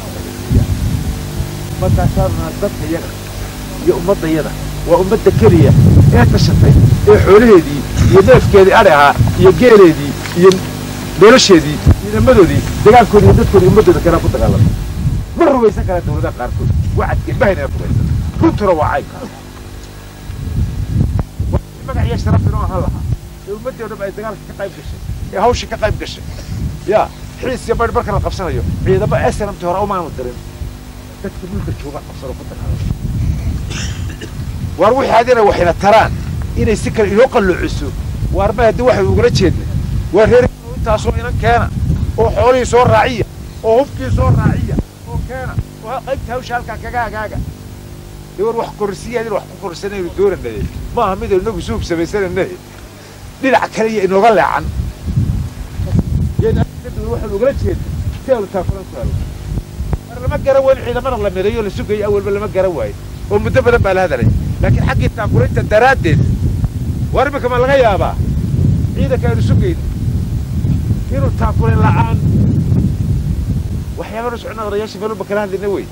markaasaanuna dadka yaga iyo ummadda yada waa ummadda keliya ee tashatay ee xoolaheedii iyo neefkeedii adhi ahaa iyo geeleedii iyo nolosheedii iyo nimadoodii dagaalkoodii iyo dadkoodii ummaddooda kalaa ku dagaalamay ma rumaysan karaa dawladaha qaarkood wacadkeen bahayna rumaysan runtuna waa caynka magac iyo sharaf inoo ahaan lahaa ee ummaddii o dhan ay dagaalka ka qayb gashay ee hawshii ka qayb gashay ya xiis iyo baydh marka la qabsanayo ciidamo snmt hore umaanu dirin dadka dhulka jooga qabsano ku dagaalama waar wixii adina waxayna taraan inay si kale inoo qalloociso waarma haddii waxay ugula jeednay waa reer intaasoo inan keena oo xoolihii soo raaciya oo hubkii soo raaciya oo keena oo qaybta hawsha halkaa kaga agaaga dee war wax korsiya in wax ku korsanaynu doonanaye maaha mid inagu suub samaysananaye dhinac kale iyo inooga leecan waxaan ugala jeednay si aanu taakulan ku helo mar lama garan waayo ciidamada la mireeyo la sugayo awalba lama garan waayo oo muddo badan baa la hadalay laakiin xaggii taakulinta daraaddeed war imika ma laga yaabaa ciidanka aynu sugayno inuu taakulin la'aan waxyaabanu socnaa odayaasha meelunba kala hadlayna wey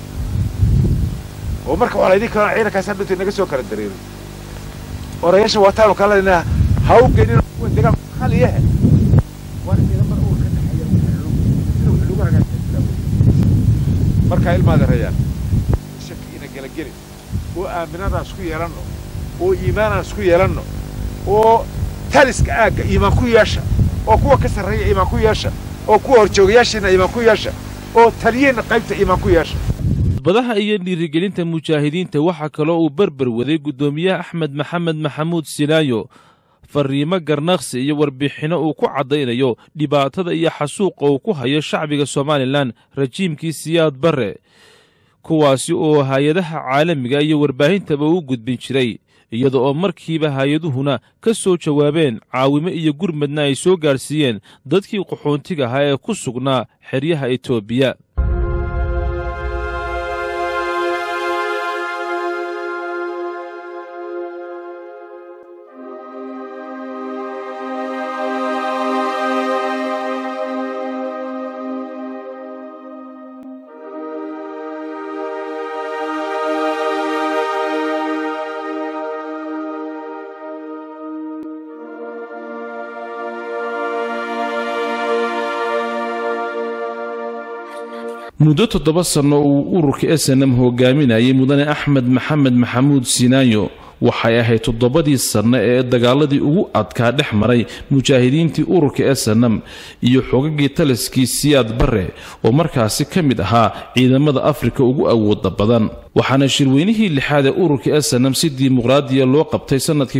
oo marka waxaa laydin kaloo ciidankaas hadhunta inaga soo kala dareerin odayaasha waataanu kala hadlaynaa ha u geenin kuwa degaan khaliyahe waana ciidamada uur ka dhexeeya sida wax lagu hagaajin markaa ilmaada rayaan shaki ina gala gelin oo aaminadaas ku yeelanno oo iimaanaas ku yeelanno oo taliska aagga iimaan ku yeesha oo kuwa ka sarreeya iimaan ku yeesha oo kuwa horjoogayaashiina iimaan ku yeesha oo taliyeenna qaybta iimaan ku yeesha khudbadaha iyo dhiirigelinta mujaahidiinta waxaa kaloo uu berber waday guddoomiyaha axmed maxamed maxamuud silaayo fariimo garnaqsi iyo warbixinno uu ku caddaynayo dhibaatada iyo xasuuqa uu ku hayo shacbiga somalilan rajiimkii siyaad barre kuwaasi oo hay-adaha caalamiga iyo warbaahintaba u gudbin jiray iyada oo markiiba hay-aduhuna ka soo jawaabeen caawimo iyo gurmadna ay soo gaadhsiiyeen dadkii qaxoontiga ahaa ee ku sugnaa xeryaha etoobiya muddo toddoba sanno uu ururka esenam hogaaminayay mudane axmed maxamed maxamuud sinaayo waxay ahayd toddobadii sanno ee dagaaladii ugu adkaa dhex maray mujaahidiintii ururka esenam iyo xogagii taliskii siyaad barre oo markaasi ka mid ahaa ciidamada afrika ugu awooda badan waxaana shirweynihii lixaad ee ururka esenam si dimuqraadiya loo qabtay sannadkii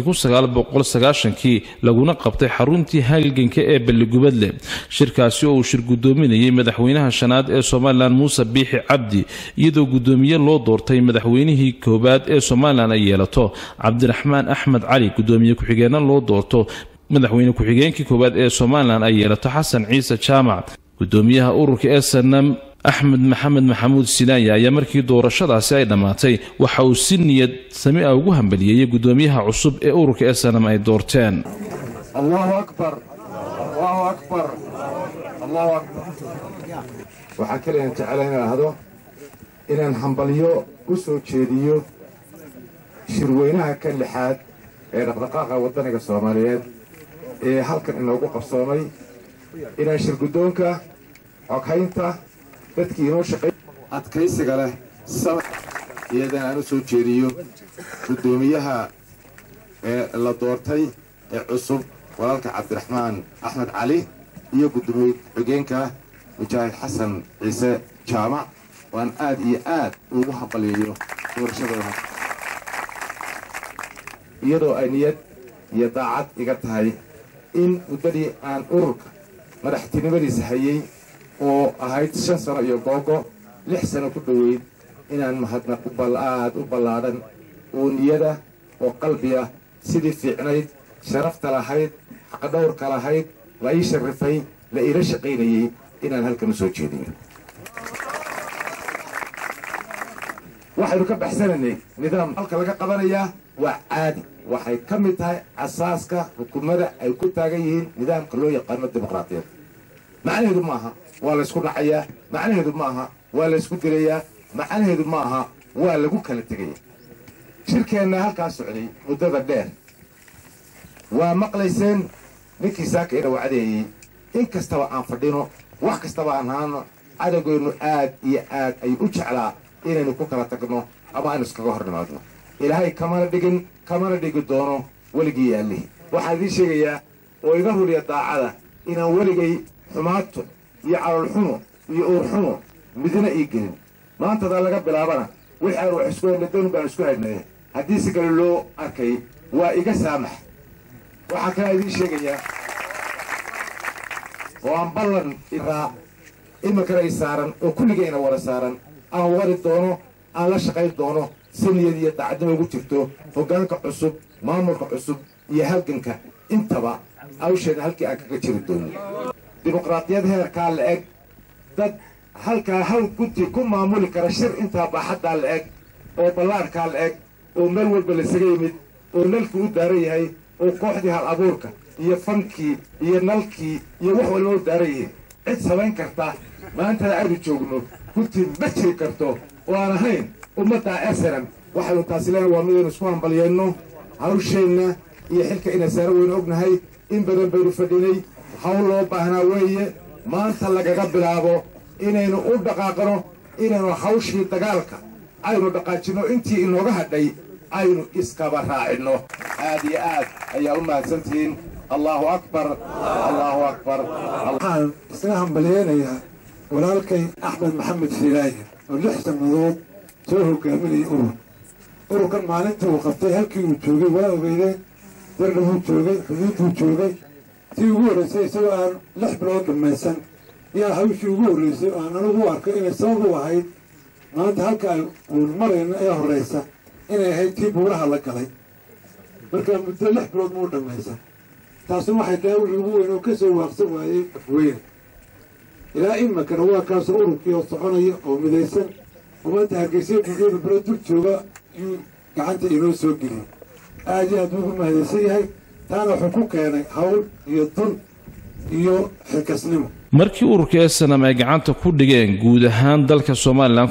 kii laguna qabtay xaruntii halganka ee balligubadle shirkaasi oo uu shir guddoominayay madaxweynaha shanaad ee somalilan muuse biixi cabdi iyadoo guddoomiye loo doortay madaxweynihii koowaad ee somalilan ay yeelato cabdiraxmaan axmed cali guddoomiye ku-xigeenna loo doorto madaxweyne ku-xigeenkii koowaad ee somalilan ay yeelato xasan ciise jaamac guddoomiyaha ururka esenam axmed maxamed maxamuud silaaya ayaa markii doorashadaasi ay dhammaatay waxa uu si niyad sami a ugu hambaliyeeyey guddoomiyaha cusub ee ururka esenam ay doorteen allahu akbar allahu akbar allahu akbar waxaa kaliyan jecela inaan ahdo inaan hambalyo u soo jeediyo shirweynaha ka lixaad ee dhaqdhaqaaqa waddaniga soomaaliyeed ee halkan inoogu qabsoomay inaan shirguddoonka xoghaynta dadkii inoo shaqay adkaysiga leh sama iyadan aan u soo jeediyo guddoomiyaha ee la doortay ee cusub walaalka cabdiraxmaan axmed cali iyo guddoomiye xigeenka mujaahid xasan ciise jaamac waan aad iyo aad ugu haqaliyeeyo doorashadooda iyadoo ay niyad iyo daacad iga tahay in muddadii aan ururka madaxtinimadiisa hayay oo ahayd shan sano iyo googo lix sano ku dhoweyd inaan mahadnaq aad u ballaadhan oo niyada oo qalbiya sidii fiicnayd sharafta lahayd xaqdhowrka lahayd la ii sharrifay la iila shaqaynayey inaan halkan u soo jeediyo waxaynu ka baxsanaynay nidaam halka laga qabanayaa waa caadi waxay ka mid tahay asaaska xukuumada ay ku taagan yihiin nidaamka loo yaqaano dimuqraadiyadda macnaheedu maaha waa laysku dhacayaa macnaheedu maaha waa laysku dilayaa macnaheedu maaha waa lagu kala tegaya shirkeenna halkaa socday muddada dheer waa maqlayseen ninkii saaka ina wacdeeyey in kastaba aan fadhino wax kastaba aan haano cadowgeennu aad iyo aad ay u jeclaa inaynu ku kala tagno ama aynu iskaga hor nimaadno ilaahay kamana dhigin kamana dhigi doono weligii yaallihii waxaan idiin sheegayaa oo iga ruliya daacada inaan weligay xumaato iyo calolxumo iyo uurxumo midna ii gelin maantadaa laga bilaabana wixii aan wax isku haynay doon baan isku haynay haddii si kale loo arkay waa iga saamax waxaa kalaa idiin sheegayaa oo aan ballan iraa iminkana i saaran oo kulligayna wada saaran aan wari doono aan la shaqayn doono si niyad iyo dacadnimo ugu jirto hoggaanka cusub maamulka cusub iyo halganka intaba awsheena halkii aan kaga jiri doono dimuqraadiyad heerkaa la eg dad halkaa hal guddi ku maamuli kara shir intaa baaxaddaa la eg oo ballaarkaa la eg oo meel walba lasaga yimid oo nalkii u daaran yahay oo kooxdii hal abuurka iyo fankii iyo nalkii iyo wax walba u daaran yihiin cid samayn karta maantada aynu joogno guddi ma jiri karto oo aan ahayn ummaddaa esanan waxaynu taasi leen waa midaynu isku hambalyeenno hawsheenna iyo xilka inay saara weynu ognahay in badan baynu fadhinay hawl loo baahnaa weeye maanta lagaga bilaabo inaynu u dhaqaaqno inaynu hawshii dagaalka aynu dhaqaajinno intii inooga hadhay aynu iskaba raacinno aad iyo aad ayaa u mahadsantihiin allahu akbar allahu akbar waxaan isaga hambalyeynayaa walaalkay axmed maxamed fiilaaye oo lix sannadood soo hogaaminayay urur ururkan maalintii uu qabtay halkii uu joogay waa ogeydeen dardhabuu joogay xuduudbuu joogay tii ugu horraysay isagoo aan lix bilood dhammaysan yaa hawshii ugu horraysay oo aan anigu u arkay inay sabab u ahayd maanta halka ay uun marayna ee horraysa inay ahayd tii buuraha la galay markaa muddo lix bilood muu dhammaysan taasuna waxay tahay wixii ugu weyn oo ka soo waaqsan waayey afweyne ilaa imakana waa kaasoo ururkii oo soconaya oo midaysan oo maanta hargeysa bugeeda bero dul jooga yuu gacanta inoo soo geliyey aad iyo aad buu ugu mahadaysan yahay taana wuxuu ku keenay hawl iyo dun iyo xilkasnimo markii ururka esanam ay gacanta ku dhigeen guud ahaan dalka somalilan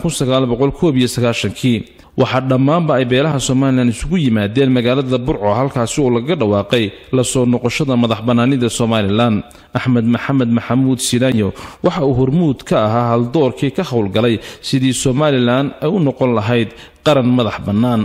kii waxaa dhammaanba ay beelaha somalilan isugu yimaadeen magaalada burco halkaasi oo lagaga dhawaaqay la soo noqoshada madax bannaanida somalilan axmed maxamed maxamuud silaanyo waxa uu hormuud ka ahaa haldoorkii ka howlgalay sidii somalilan ay u noqon lahayd qaran madax bannaan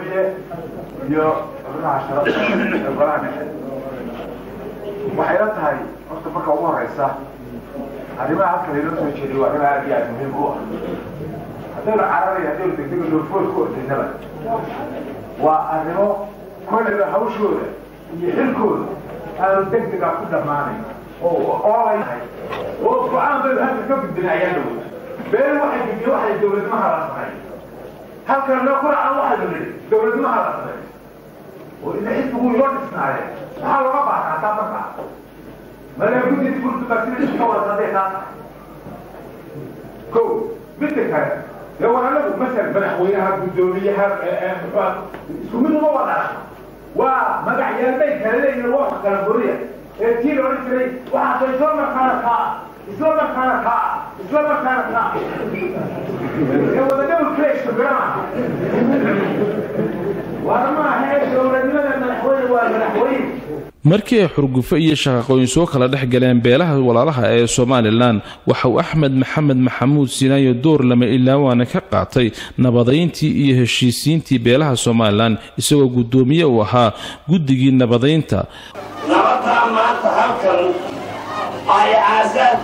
waxay la tahay horta marka ugu horeysa arrimaha halka laynoo soo jeediy waa arrimo aad iyo aad muhiim u ah haddaynu cararaya haddaynu degdega doorfood ku ordaynaba waa arrimo kolleyba hawshooda iyo xilkooda aanu degdega ku dhammaanayn oo oolayahay oo go-aan baynu halka ka gudbina ayaa dhow been waxay gudbiye waxay dowladnimaha la samay halkan loo kuracan waxaynu nidhi dowladnimaha la samay oo ina xisbigu loo dhisnaaye maxaa looga baahnaa taa markaa madaa guddidi kurtubasinaysa ka wada hadday taa tahay ko midda kale dee walaalagu masal madaxweynaha guddoomiyaha isku mid uma wada waa magacyaalbay kala leeyihin waa kala buriya ee tii la odhan jiray waxaasoo isla markaana kaa isla markaana kaa isla markaana kaa ee wada double clash birama waana maaha ee dowladnimada madaxweyne waa madaxweyne markii ay xurgufo iyo shaqaqooyin soo kala dhex galeen beelaha walaalaha ee somalilan waxa uu axmed maxamed maxamuud sinaayo door lama ilaawaana ka qaatay nabadayntii iyo heshiisiintii beelaha somalilan isagoo guddoomiye uu ahaa guddigii nabadaynta nabadaa maanta halkan ay aasaan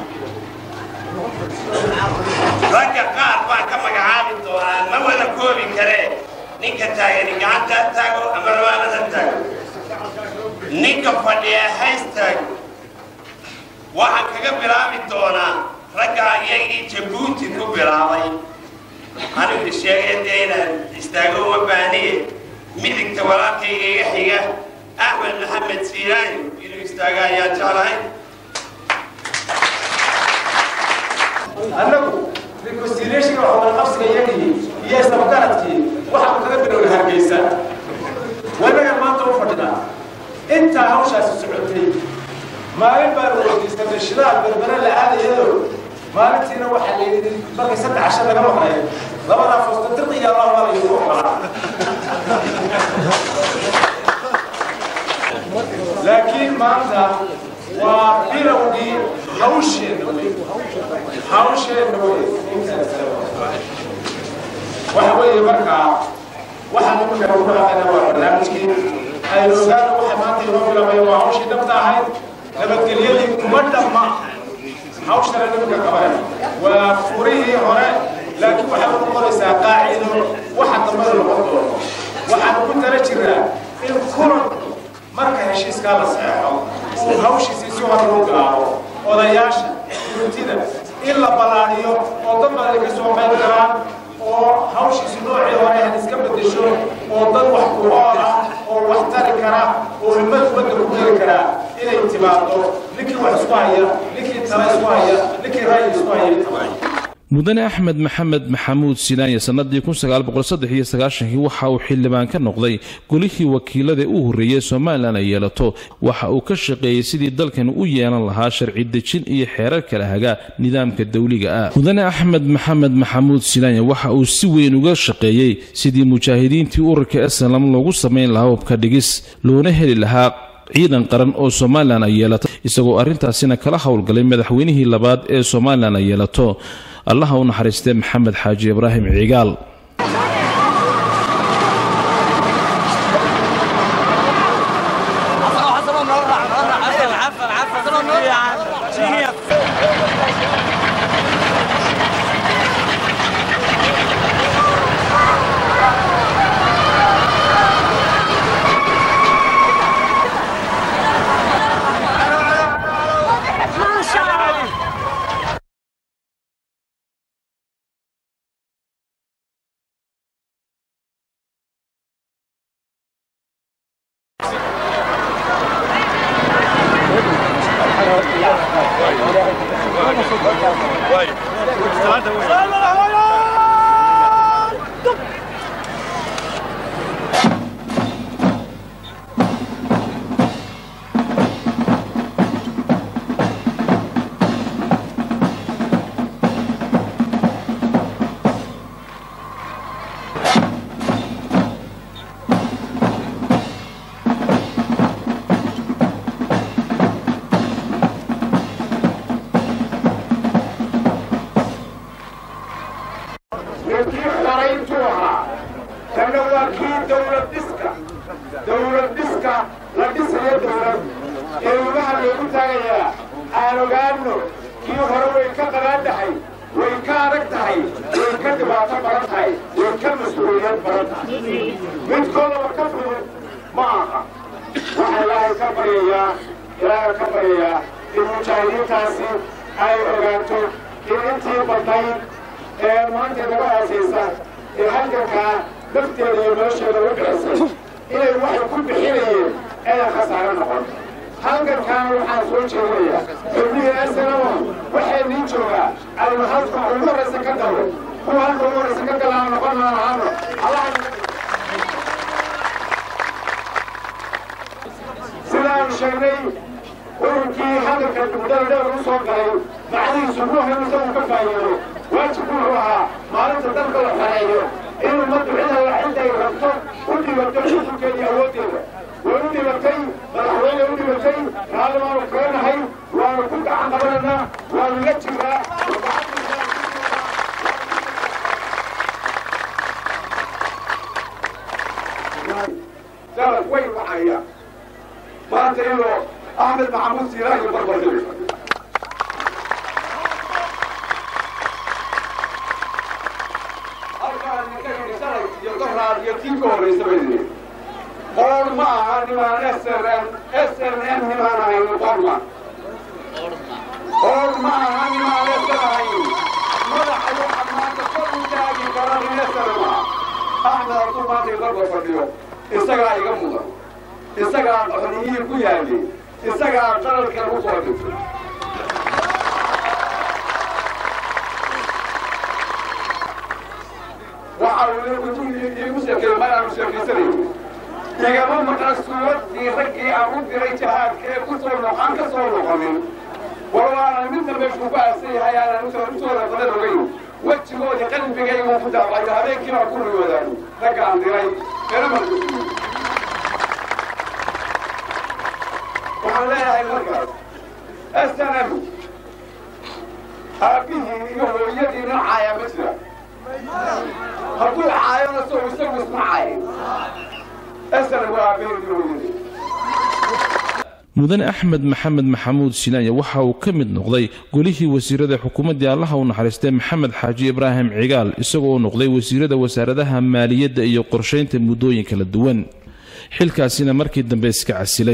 ragga qaar baa ka magacaabi doonaa ma wada koobi karee ninka taagani gacanta taago ama rabaanada taago ninka fadhiya haystaag waxaan kaga bilaabi doonaa raggaa iyagii jabuuti ku bilaabay anigu sheegay dee inaan istaago uma baahniye midigta walaalkayga iga xiga axmed maxamed siiraayo inuu istaaga ayaan jeclahay annagu reconciliationka wada qabsiga iyagii iyo isdabagaradkii waxaanu kaga bilowna hargeysa wanaga maanta u fadhinaa intaa hawshaasi socotay maalin baanu weydiisanay shidaal berbere la aadayado maalintiina waxaa la yidhi markay saddex casho laga maqlay labadaa foosto dirqiya allah waa layidhi oqolaa laakiin maanta waa bilowgii hawsheenna wey hawsheenna wey waxa weeye markaa waxaan imika ugu dhaqayna waa barnaamijkii aynu ogaana waxa maanta inoo bilaabay waa hawshii dhabta ahayd nabadgelyadii kuma dhamma hawshana nimanka qabanay waa furihii hore laakiin waxay u noqonaysaa qaacido waxa dambana noqon doono waxaan ku tala jiraa in kulan marka heshiiskaa la saxeexo uu hawshiisii si hor loo bilaabo odayaasha guurtida in la ballaadhiyo oo dad badan ka soo qayb galaan oo hawshiisi noocii hore had iska bedesho oo dad wax ku ool ah oo wax tari kara oo ummad ummadda ku geli karaa inay timaado ninkii wax isku haya ninkii tala isku haya ninkii ra'yi isku haya intaba mudane axmed maxamed maxamuud silaanya sannadii kii waxa uu xildhibaan ka noqday golihii wakiilada u horreeyey somalilan ay yeelato waxa uu ka shaqeeyey sidii dalkan u yeelan lahaa sharci dejin iyo xeerar kala hagaa nidaamka dawliga ah mudane axmed maxamed maxamuud silaanya waxa uu si weyn uga shaqeeyey sidii mujaahidiintii ururka eslam loogu samayn lahaa hubka dhigis loona heli lahaa ciidan qaran oo somalilan ay yeelato isagoo arrintaasina kala howlgalay madaxweynihii labaad ee somalilan ay yeelato allaha u naxariistee maxamed xaaji ibraahim cigaal ninkii xorayntuu ahaa tanna waa kii dawlad dhiska dawlad dhiska la dhisayo dawlad ee lugaha loogu taagayaa aan ogaanno kii hore way ka qaraadhahay way ka adag tahay way ka dhibaato badan tahay way ka mas-uuliyad badan tahay midkoodaba ka fudud ma aha waxaa ilaahay ka baryayaa ilaahay ka baryayaa in mujaahidiintaasi ay ogaato in intii badnayd ee maanta naga hoosaysa ee halgankaa nafteeda iyo nolosheeda u bixisay inay waxay ku bixinayeen ayaan khasaaro noqon halgankaana waxaan soo jeedinayaa xubnihii asanama waxay niin joogaa aynu halka ugu horraysa ka galno kuwa halka ugu horraysa ka galaan noqon maan ahaano allaha sidaanu sheegnay ururkii hadalka muddada dheer u soo galay macnihiisu ruuxa isagu ka faa'iido waajibku wuxuu ahaa maalinta dalka la xoreeyo in ummaddu cid alla cidday rabto u dhibato xukunkeeda iyo awooddeeda way u dhibatay madaxweyne u dhibatay raalli waanu kaga nahay waanu ku gacan qabanaynaa waanu la jiraa dalad way wacaya maanta inuu axmed maxamuud siiraayo barbardhigo iyo tii ka horraysa bay yidhi qoor ma aha nimaan SRN SRN nimaan ahayn qorma qoor ma aha nimaan SRN ahayn madaxa waxa maanta kor u taagi kara nin SRN ma axmed hadduu maanta ibarba fadhiyo isagaa iga mudan isagaa xoriyihii ku yaalay isagaa qalalka lagu soo dhintay waxa uu igu sheekay mar aanu sheekaysanayay igama maqan suuraddii raggii aan u diray jihaadka ee ku soo noqon ka soo noqonin war waanan midna meeshuu ku aasan yahay aanan usooda badan ogeyn wejigoodii qalbigaygu ku dacwayo habeenkii baan ku riyoodaan ragga aan diray erama waxaan leeyahay markaas snm aabbihii iyo hooyadii noocaaya ma jira hadduu caayona soo isagu isma caayin snm waa aabbihii iyo hooyadii mudane axmed maxamed maxamuud silaanya waxa uu ka mid noqday golihii wasiirada xukuumaddii allaha u naxariistay maxamed xaaji ibraahim cigaal isagoo u noqday wasiirada wasaaradaha maaliyadda iyo qorshaynta muddooyin kala duwan xilkaasina markii dambe iska casilay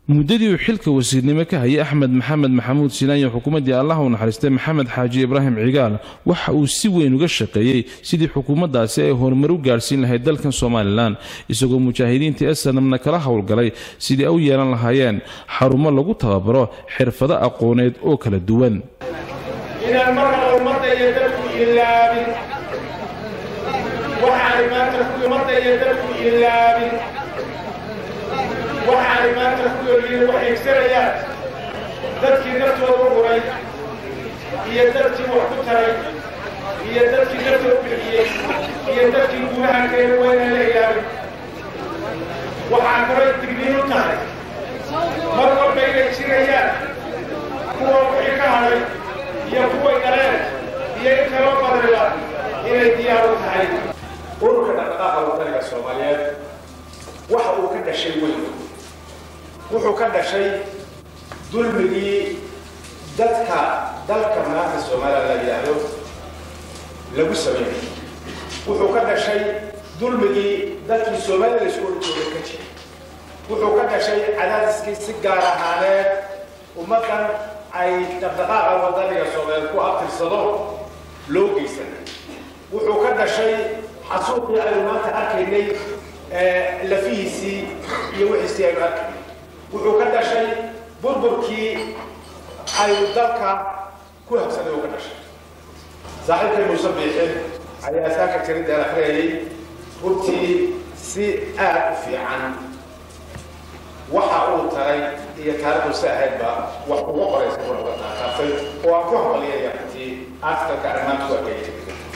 muddadii uu xilka wasiirnimo ka hayay axmed maxamed maxamuud silaanyo xukuumaddii allah u naxariistay maxamed xaaji ibraahim cigaal waxa uu si weyn uga shaqeeyey sidii xukuumaddaasi ay horumar u gaadhsiin lahayd dalkan somalilan isagoo mujaahidiinta esanamna kala howlgalay sidii ay u yeelan lahaayeen xarumo lagu tababaro xirfado aqooneed oo kala duwan inaan marna ummadda iyo dadku ilaabin waxaanay maanta ummadda iyo dadku ilaabin waxaanay maanta ku yoolyiin waxay igsanayaan dadkii naftooda huray iyo dadkii wax ku taray iyo dadkii naftooda bixiyey iyo dadkii guulaha keena waa inaan la ilaabin waxaa kaloo digniin u tahay mar walba inay jirayaan kuwa wixii ka hadhay iyo kuway dhaleen iyo in kaloo badriba inay diyaar u tahay ururka dhaqdhaqaaqa wadaniga soomaaliyeed waxa uu ka dhashay weyn wuxuu ka dhashay dulmigii dadka dalka maanta soomaaliya la yidhaahdo lagu sameeyey wuxuu ka dhashay dulmigii dadkii soomaalida isku horjooga ka jiray wuxuu ka dhashay cadaadiskii si gaar ahaaneed ummaddan ay dhaqdhaqaaqa wadaniga soomaaliyeed ku abtirsado loo geysanay wuxuu ka dhashay xasuuqii aynu maanta arkaynay lafihiisii iyo wixiisii aynu arkaynay wuxuu ka dhashay burburkii aynu dalka ku habsaday uu ka dhashay saaxiibkay muuse biixin ayaa saaka jaridaan akhriyayay runtii si aad u fiican waxa uu taray iyo taariikhdu ahaydba wax uga qoraysa kuna uga taaqaafay oo aan ku hambaliyaya runtii artikalka arrimaanta ku arkayay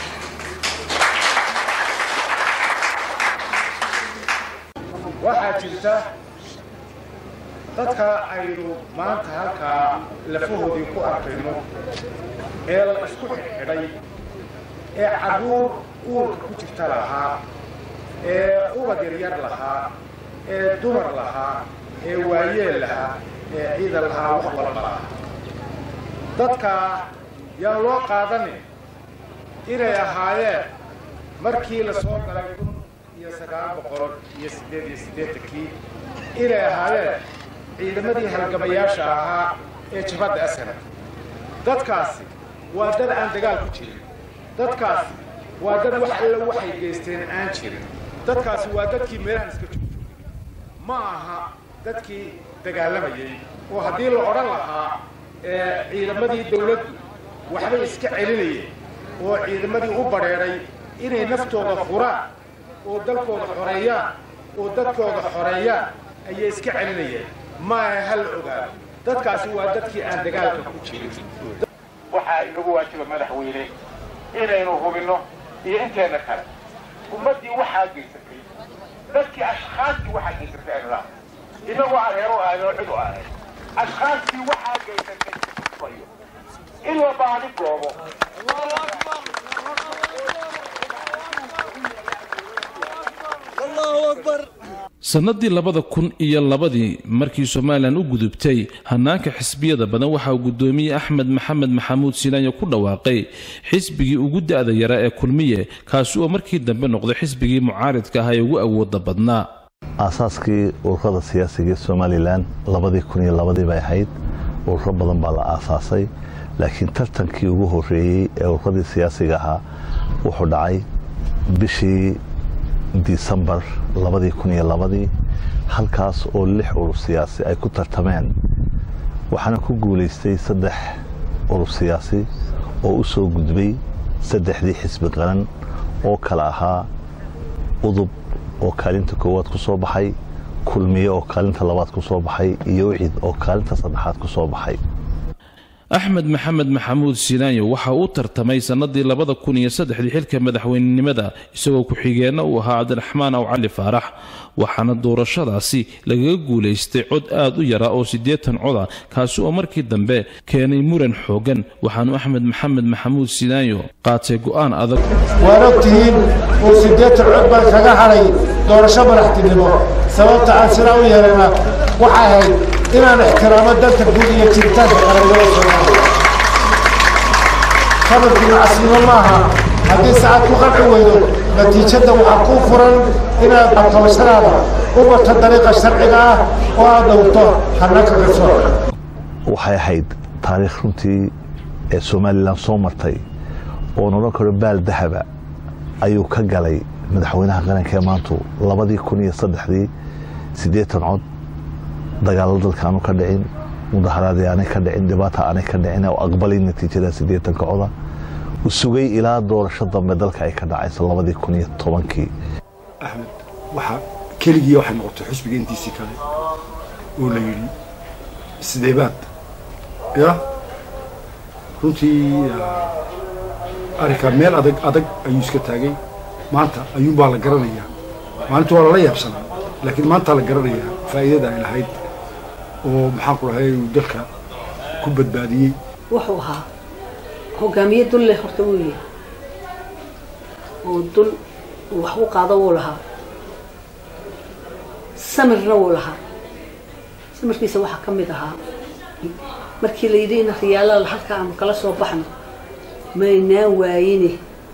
waxaa jirta dadka aynu maanta halkaa lafahoodii ku arkayno ee la isku xidhay ee carruur uurka ku jirta lahaa ee ubad yaryar lahaa ee dumar lahaa ee waayeel lahaa ee ciidan lahaa wax walba lahaa dadka yaan loo qaadanin inay ahaayeen markii la soo galay kun iyo sagaal boqol iyo siddeed iyo siddeetankii inay ahaayeen ciidamadii halgamayaasha ahaa ee jabadda asana dadkaasi waa dad aan dagaal ku jirin dadkaasi waa dad wax alla waxay geysteen aan jirin dadkaasi waa dadkii meelahan iska joogjoogay ma aha dadkii dagaalamayay oo haddii la odhan lahaa ciidamadii dawladdu waxbay iska celinayeen oo ciidamadii u badheedhay inay naftooda furaan oo dalkooda xoreeyaan oo dadkooda xoreeyaan ayay iska celinayeen maaha hal ogaado dadkaasi waa dadkii aan dagaalka ku jirin waxaa inagu waajiba madaxweyne inaynu hubinno iyo inteena kale ummaddii waxaa geysatay dadkii ashkhaastii waxaa geysatay aynu laha inagoo aan heer u ahayn oo cid u ahayn ashkhaastii waxaa geysatay in la baadi goobo sannadii labada kun iyo labadii markii somalilan u gudubtay hannaanka xisbiyada badan waxaa uu guddoomiyey axmed maxamed maxamuud silaanyo ku dhawaaqay xisbigii ugu da'da yaraa ee kulmiye kaasi oo markii dambe noqday xisbigii mucaaridka ah ee ugu awooda badnaa aasaaskii ururada siyaasiga ee somalilan labadii kun iyo labadii bay ahayd ururo badan baa la aasaasay laakiin tartankii ugu horreeyey ee ururadii siyaasiga ahaa wuxuu dhacay bishii disembar labadii kun iyo labadii halkaas oo lix urur siyaasi ay ku tartameen waxaana ku guulaystay saddex urur siyaasi oo u soo gudbay saddexdii xisbi qaran oo kale ahaa udub oo kaalinta koowaad ku soo baxay kulmiye oo kaalinta labaad ku soo baxay iyo wicid oo kaalinta saddexaad ku soo baxay axmed maxamed maxamuud silaanyo waxa uu tartamay sannadii labada kun iyo saddexdii xilka madaxweynenimada isagoo ku-xigeenna uu ahaa cabdiraxmaan aw cali faarax waxaana doorashadaasi lagaga guulaystay cod aad u yara oo siddeetan coda kaasi oo markii dambe keenay muran xooggan waxaanu axmed maxamed maxamuud silaanyo qaatay go'aan adag waad ogtihiin uu siddeetan cod baan kaga hadhay doorasho madaxtinimo sababta aan sidaa u yeelana waxay ahayd inaan ixtiraamo danta guud iyo jiritaanka qarannimada soomaaliya hadalkii macasnimo maaha haddii sacad ku qanci weydo natiijadda waxaa kuu furan inaad qabashadaada u marto dariiqa sharciga ah oo aad dhowrto hannaanka garsoorka waxay ahayd taariikh runtii ee somalilan soo martay oo odhan karo baal dahaba ayuu ka galay madaxweynaha qaranka ee maantu labadii kun iyo saddexdii siddeetan cod dagaallo dalka aanu ka dhicin mudaharaadii aanay ka dhicin dhibaata aanay ka dhicin oo aqbalay natiijada siddeetanka coda u sugay ilaa doorasho dambe dalka ay ka dhacayso labadii kun iyo tobankii axmed waxaa keligii waxay noqotay xusbiga intiisii kale oo la yidhi sideebaad ya runtii arrinkaa meel adag adag ayuu iska taagay maanta ayuunbaa la garanayaa maalinta waa lala yaabsanaa laakiin maantaa la garanayaa faa'iidada ay lahayd oo maxaan ku dhahay uu dalka ku badbaadiyey wuxuu ahaa hogaamiye dul leh horta wuu yahay oo dul uu wax u qaado wuu lahaa samirna wuu lahaa samirkiisa waxaa ka mid ahaa markii la yidhi in riyaalaal halka aanu kala soo baxno maynaan waayine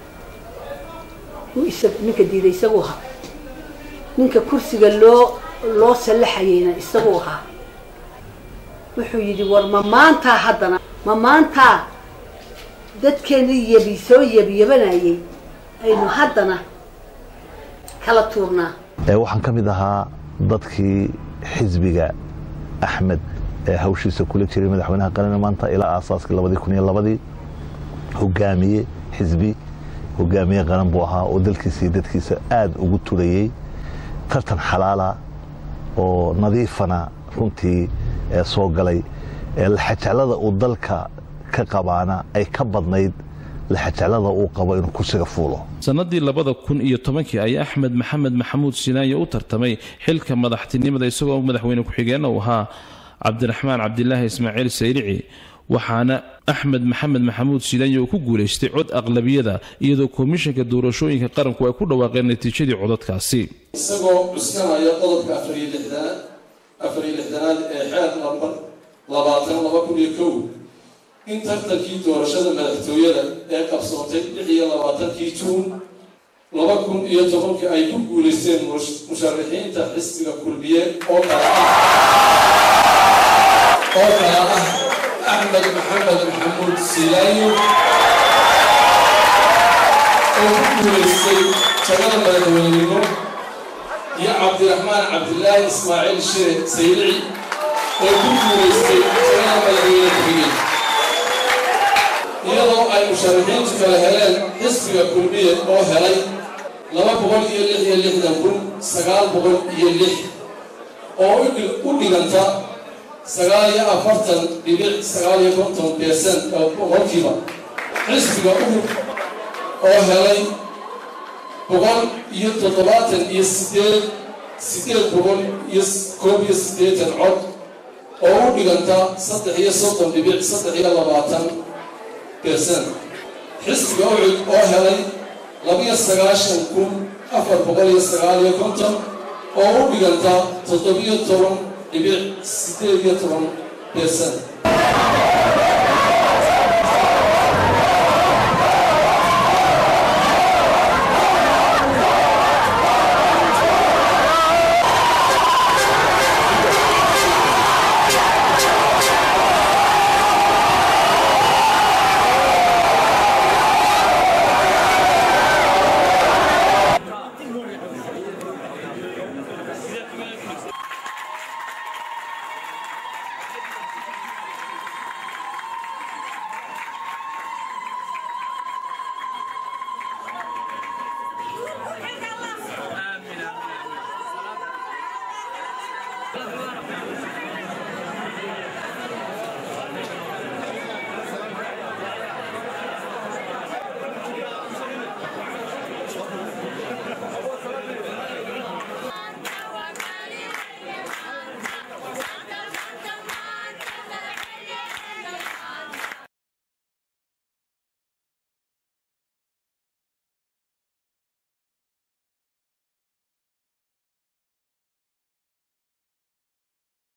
ninka diiday isaguu ahaa ninka kursiga loo loo sallaxayeyna isaguu ahaa wuxuu yidhi war ma maantaa haddana ma maantaa dadkeennii yabi soo yabiyabanayay aynu haddana kala tuurnaa waxaan ka mid ahaa dadkii xisbiga axmed ee hawshiisa kula jiray madaxweynaha qaran maanta ilaa aasaaskii labadii kun iyo labadii hogaamiye xisbi hogaamiye qaran buu ahaa oo dalkiisa iyo dadkiisa aada ugu turayey tartan xalaala oo nadiifana runtii soo galay laxajeclada uu dalka ka qabaana ay ka badnayd laxajeclada uu qabo inuu kursiga fuulo sannadii labada kun iyo tobankii ayaa axmed maxamed maxamuud sinaaye u tartamay xilka madaxtinimada isagoo madaxweyne ku-xigeenna uu ahaa cabdiraxmaan cabdilaahi ismaaciil sayrici waxaana axmed maxamed maxamuud sinaaye uu ku guulaystay cod aqlabiyada iyadoo komishanka doorashooyinka qaranku ay ku dhawaaqeen natiijadii codadkaasi isagoo cuskanaya qodobka afariyo lixdanaad afariyo lixdanaad ee xeer lambar labaatan laba kun iyo kow in tartankii doorashada madaxtooyada ee qabsoontay lix iyo labaatankii juun laba kun iyo tobankii ay ku guulaysteen musharaxiinta xisbiga kulmiye oo kala ah oo kala ah axmed maxamed maxamuud silaayo oo ku guulaystay jagada madaxweynenimo iyo cabdiraxmaan cabdilaahi ismaaciil shire saylici oo ku guulaystay jagada madaxweyne ku-xigeen iyadoo ay musharaxiintu kala heleen xisbiga kulmiye oo helay laba boqol iyo lix iyo lixdan kun sagaal boqol iyo lix oo u dhiganta sagaal iyo afartan dhibic sagaal iyo konton beersan boqolkiiba xisbiga uhur oo helay boqol iyo toddobaatan iyo sideed sideed boqol iyo koob iyo siddeetan cod oo u dhiganta saddex iyo soddon dhibic saddex iyo labaatan beersan xisbiga ucud oo helay labiyo sagaashan kun afar boqol iyo sagaal iyo konton oo u dhiganta toddobiyo toban dhibic siddeed iyo toban beersan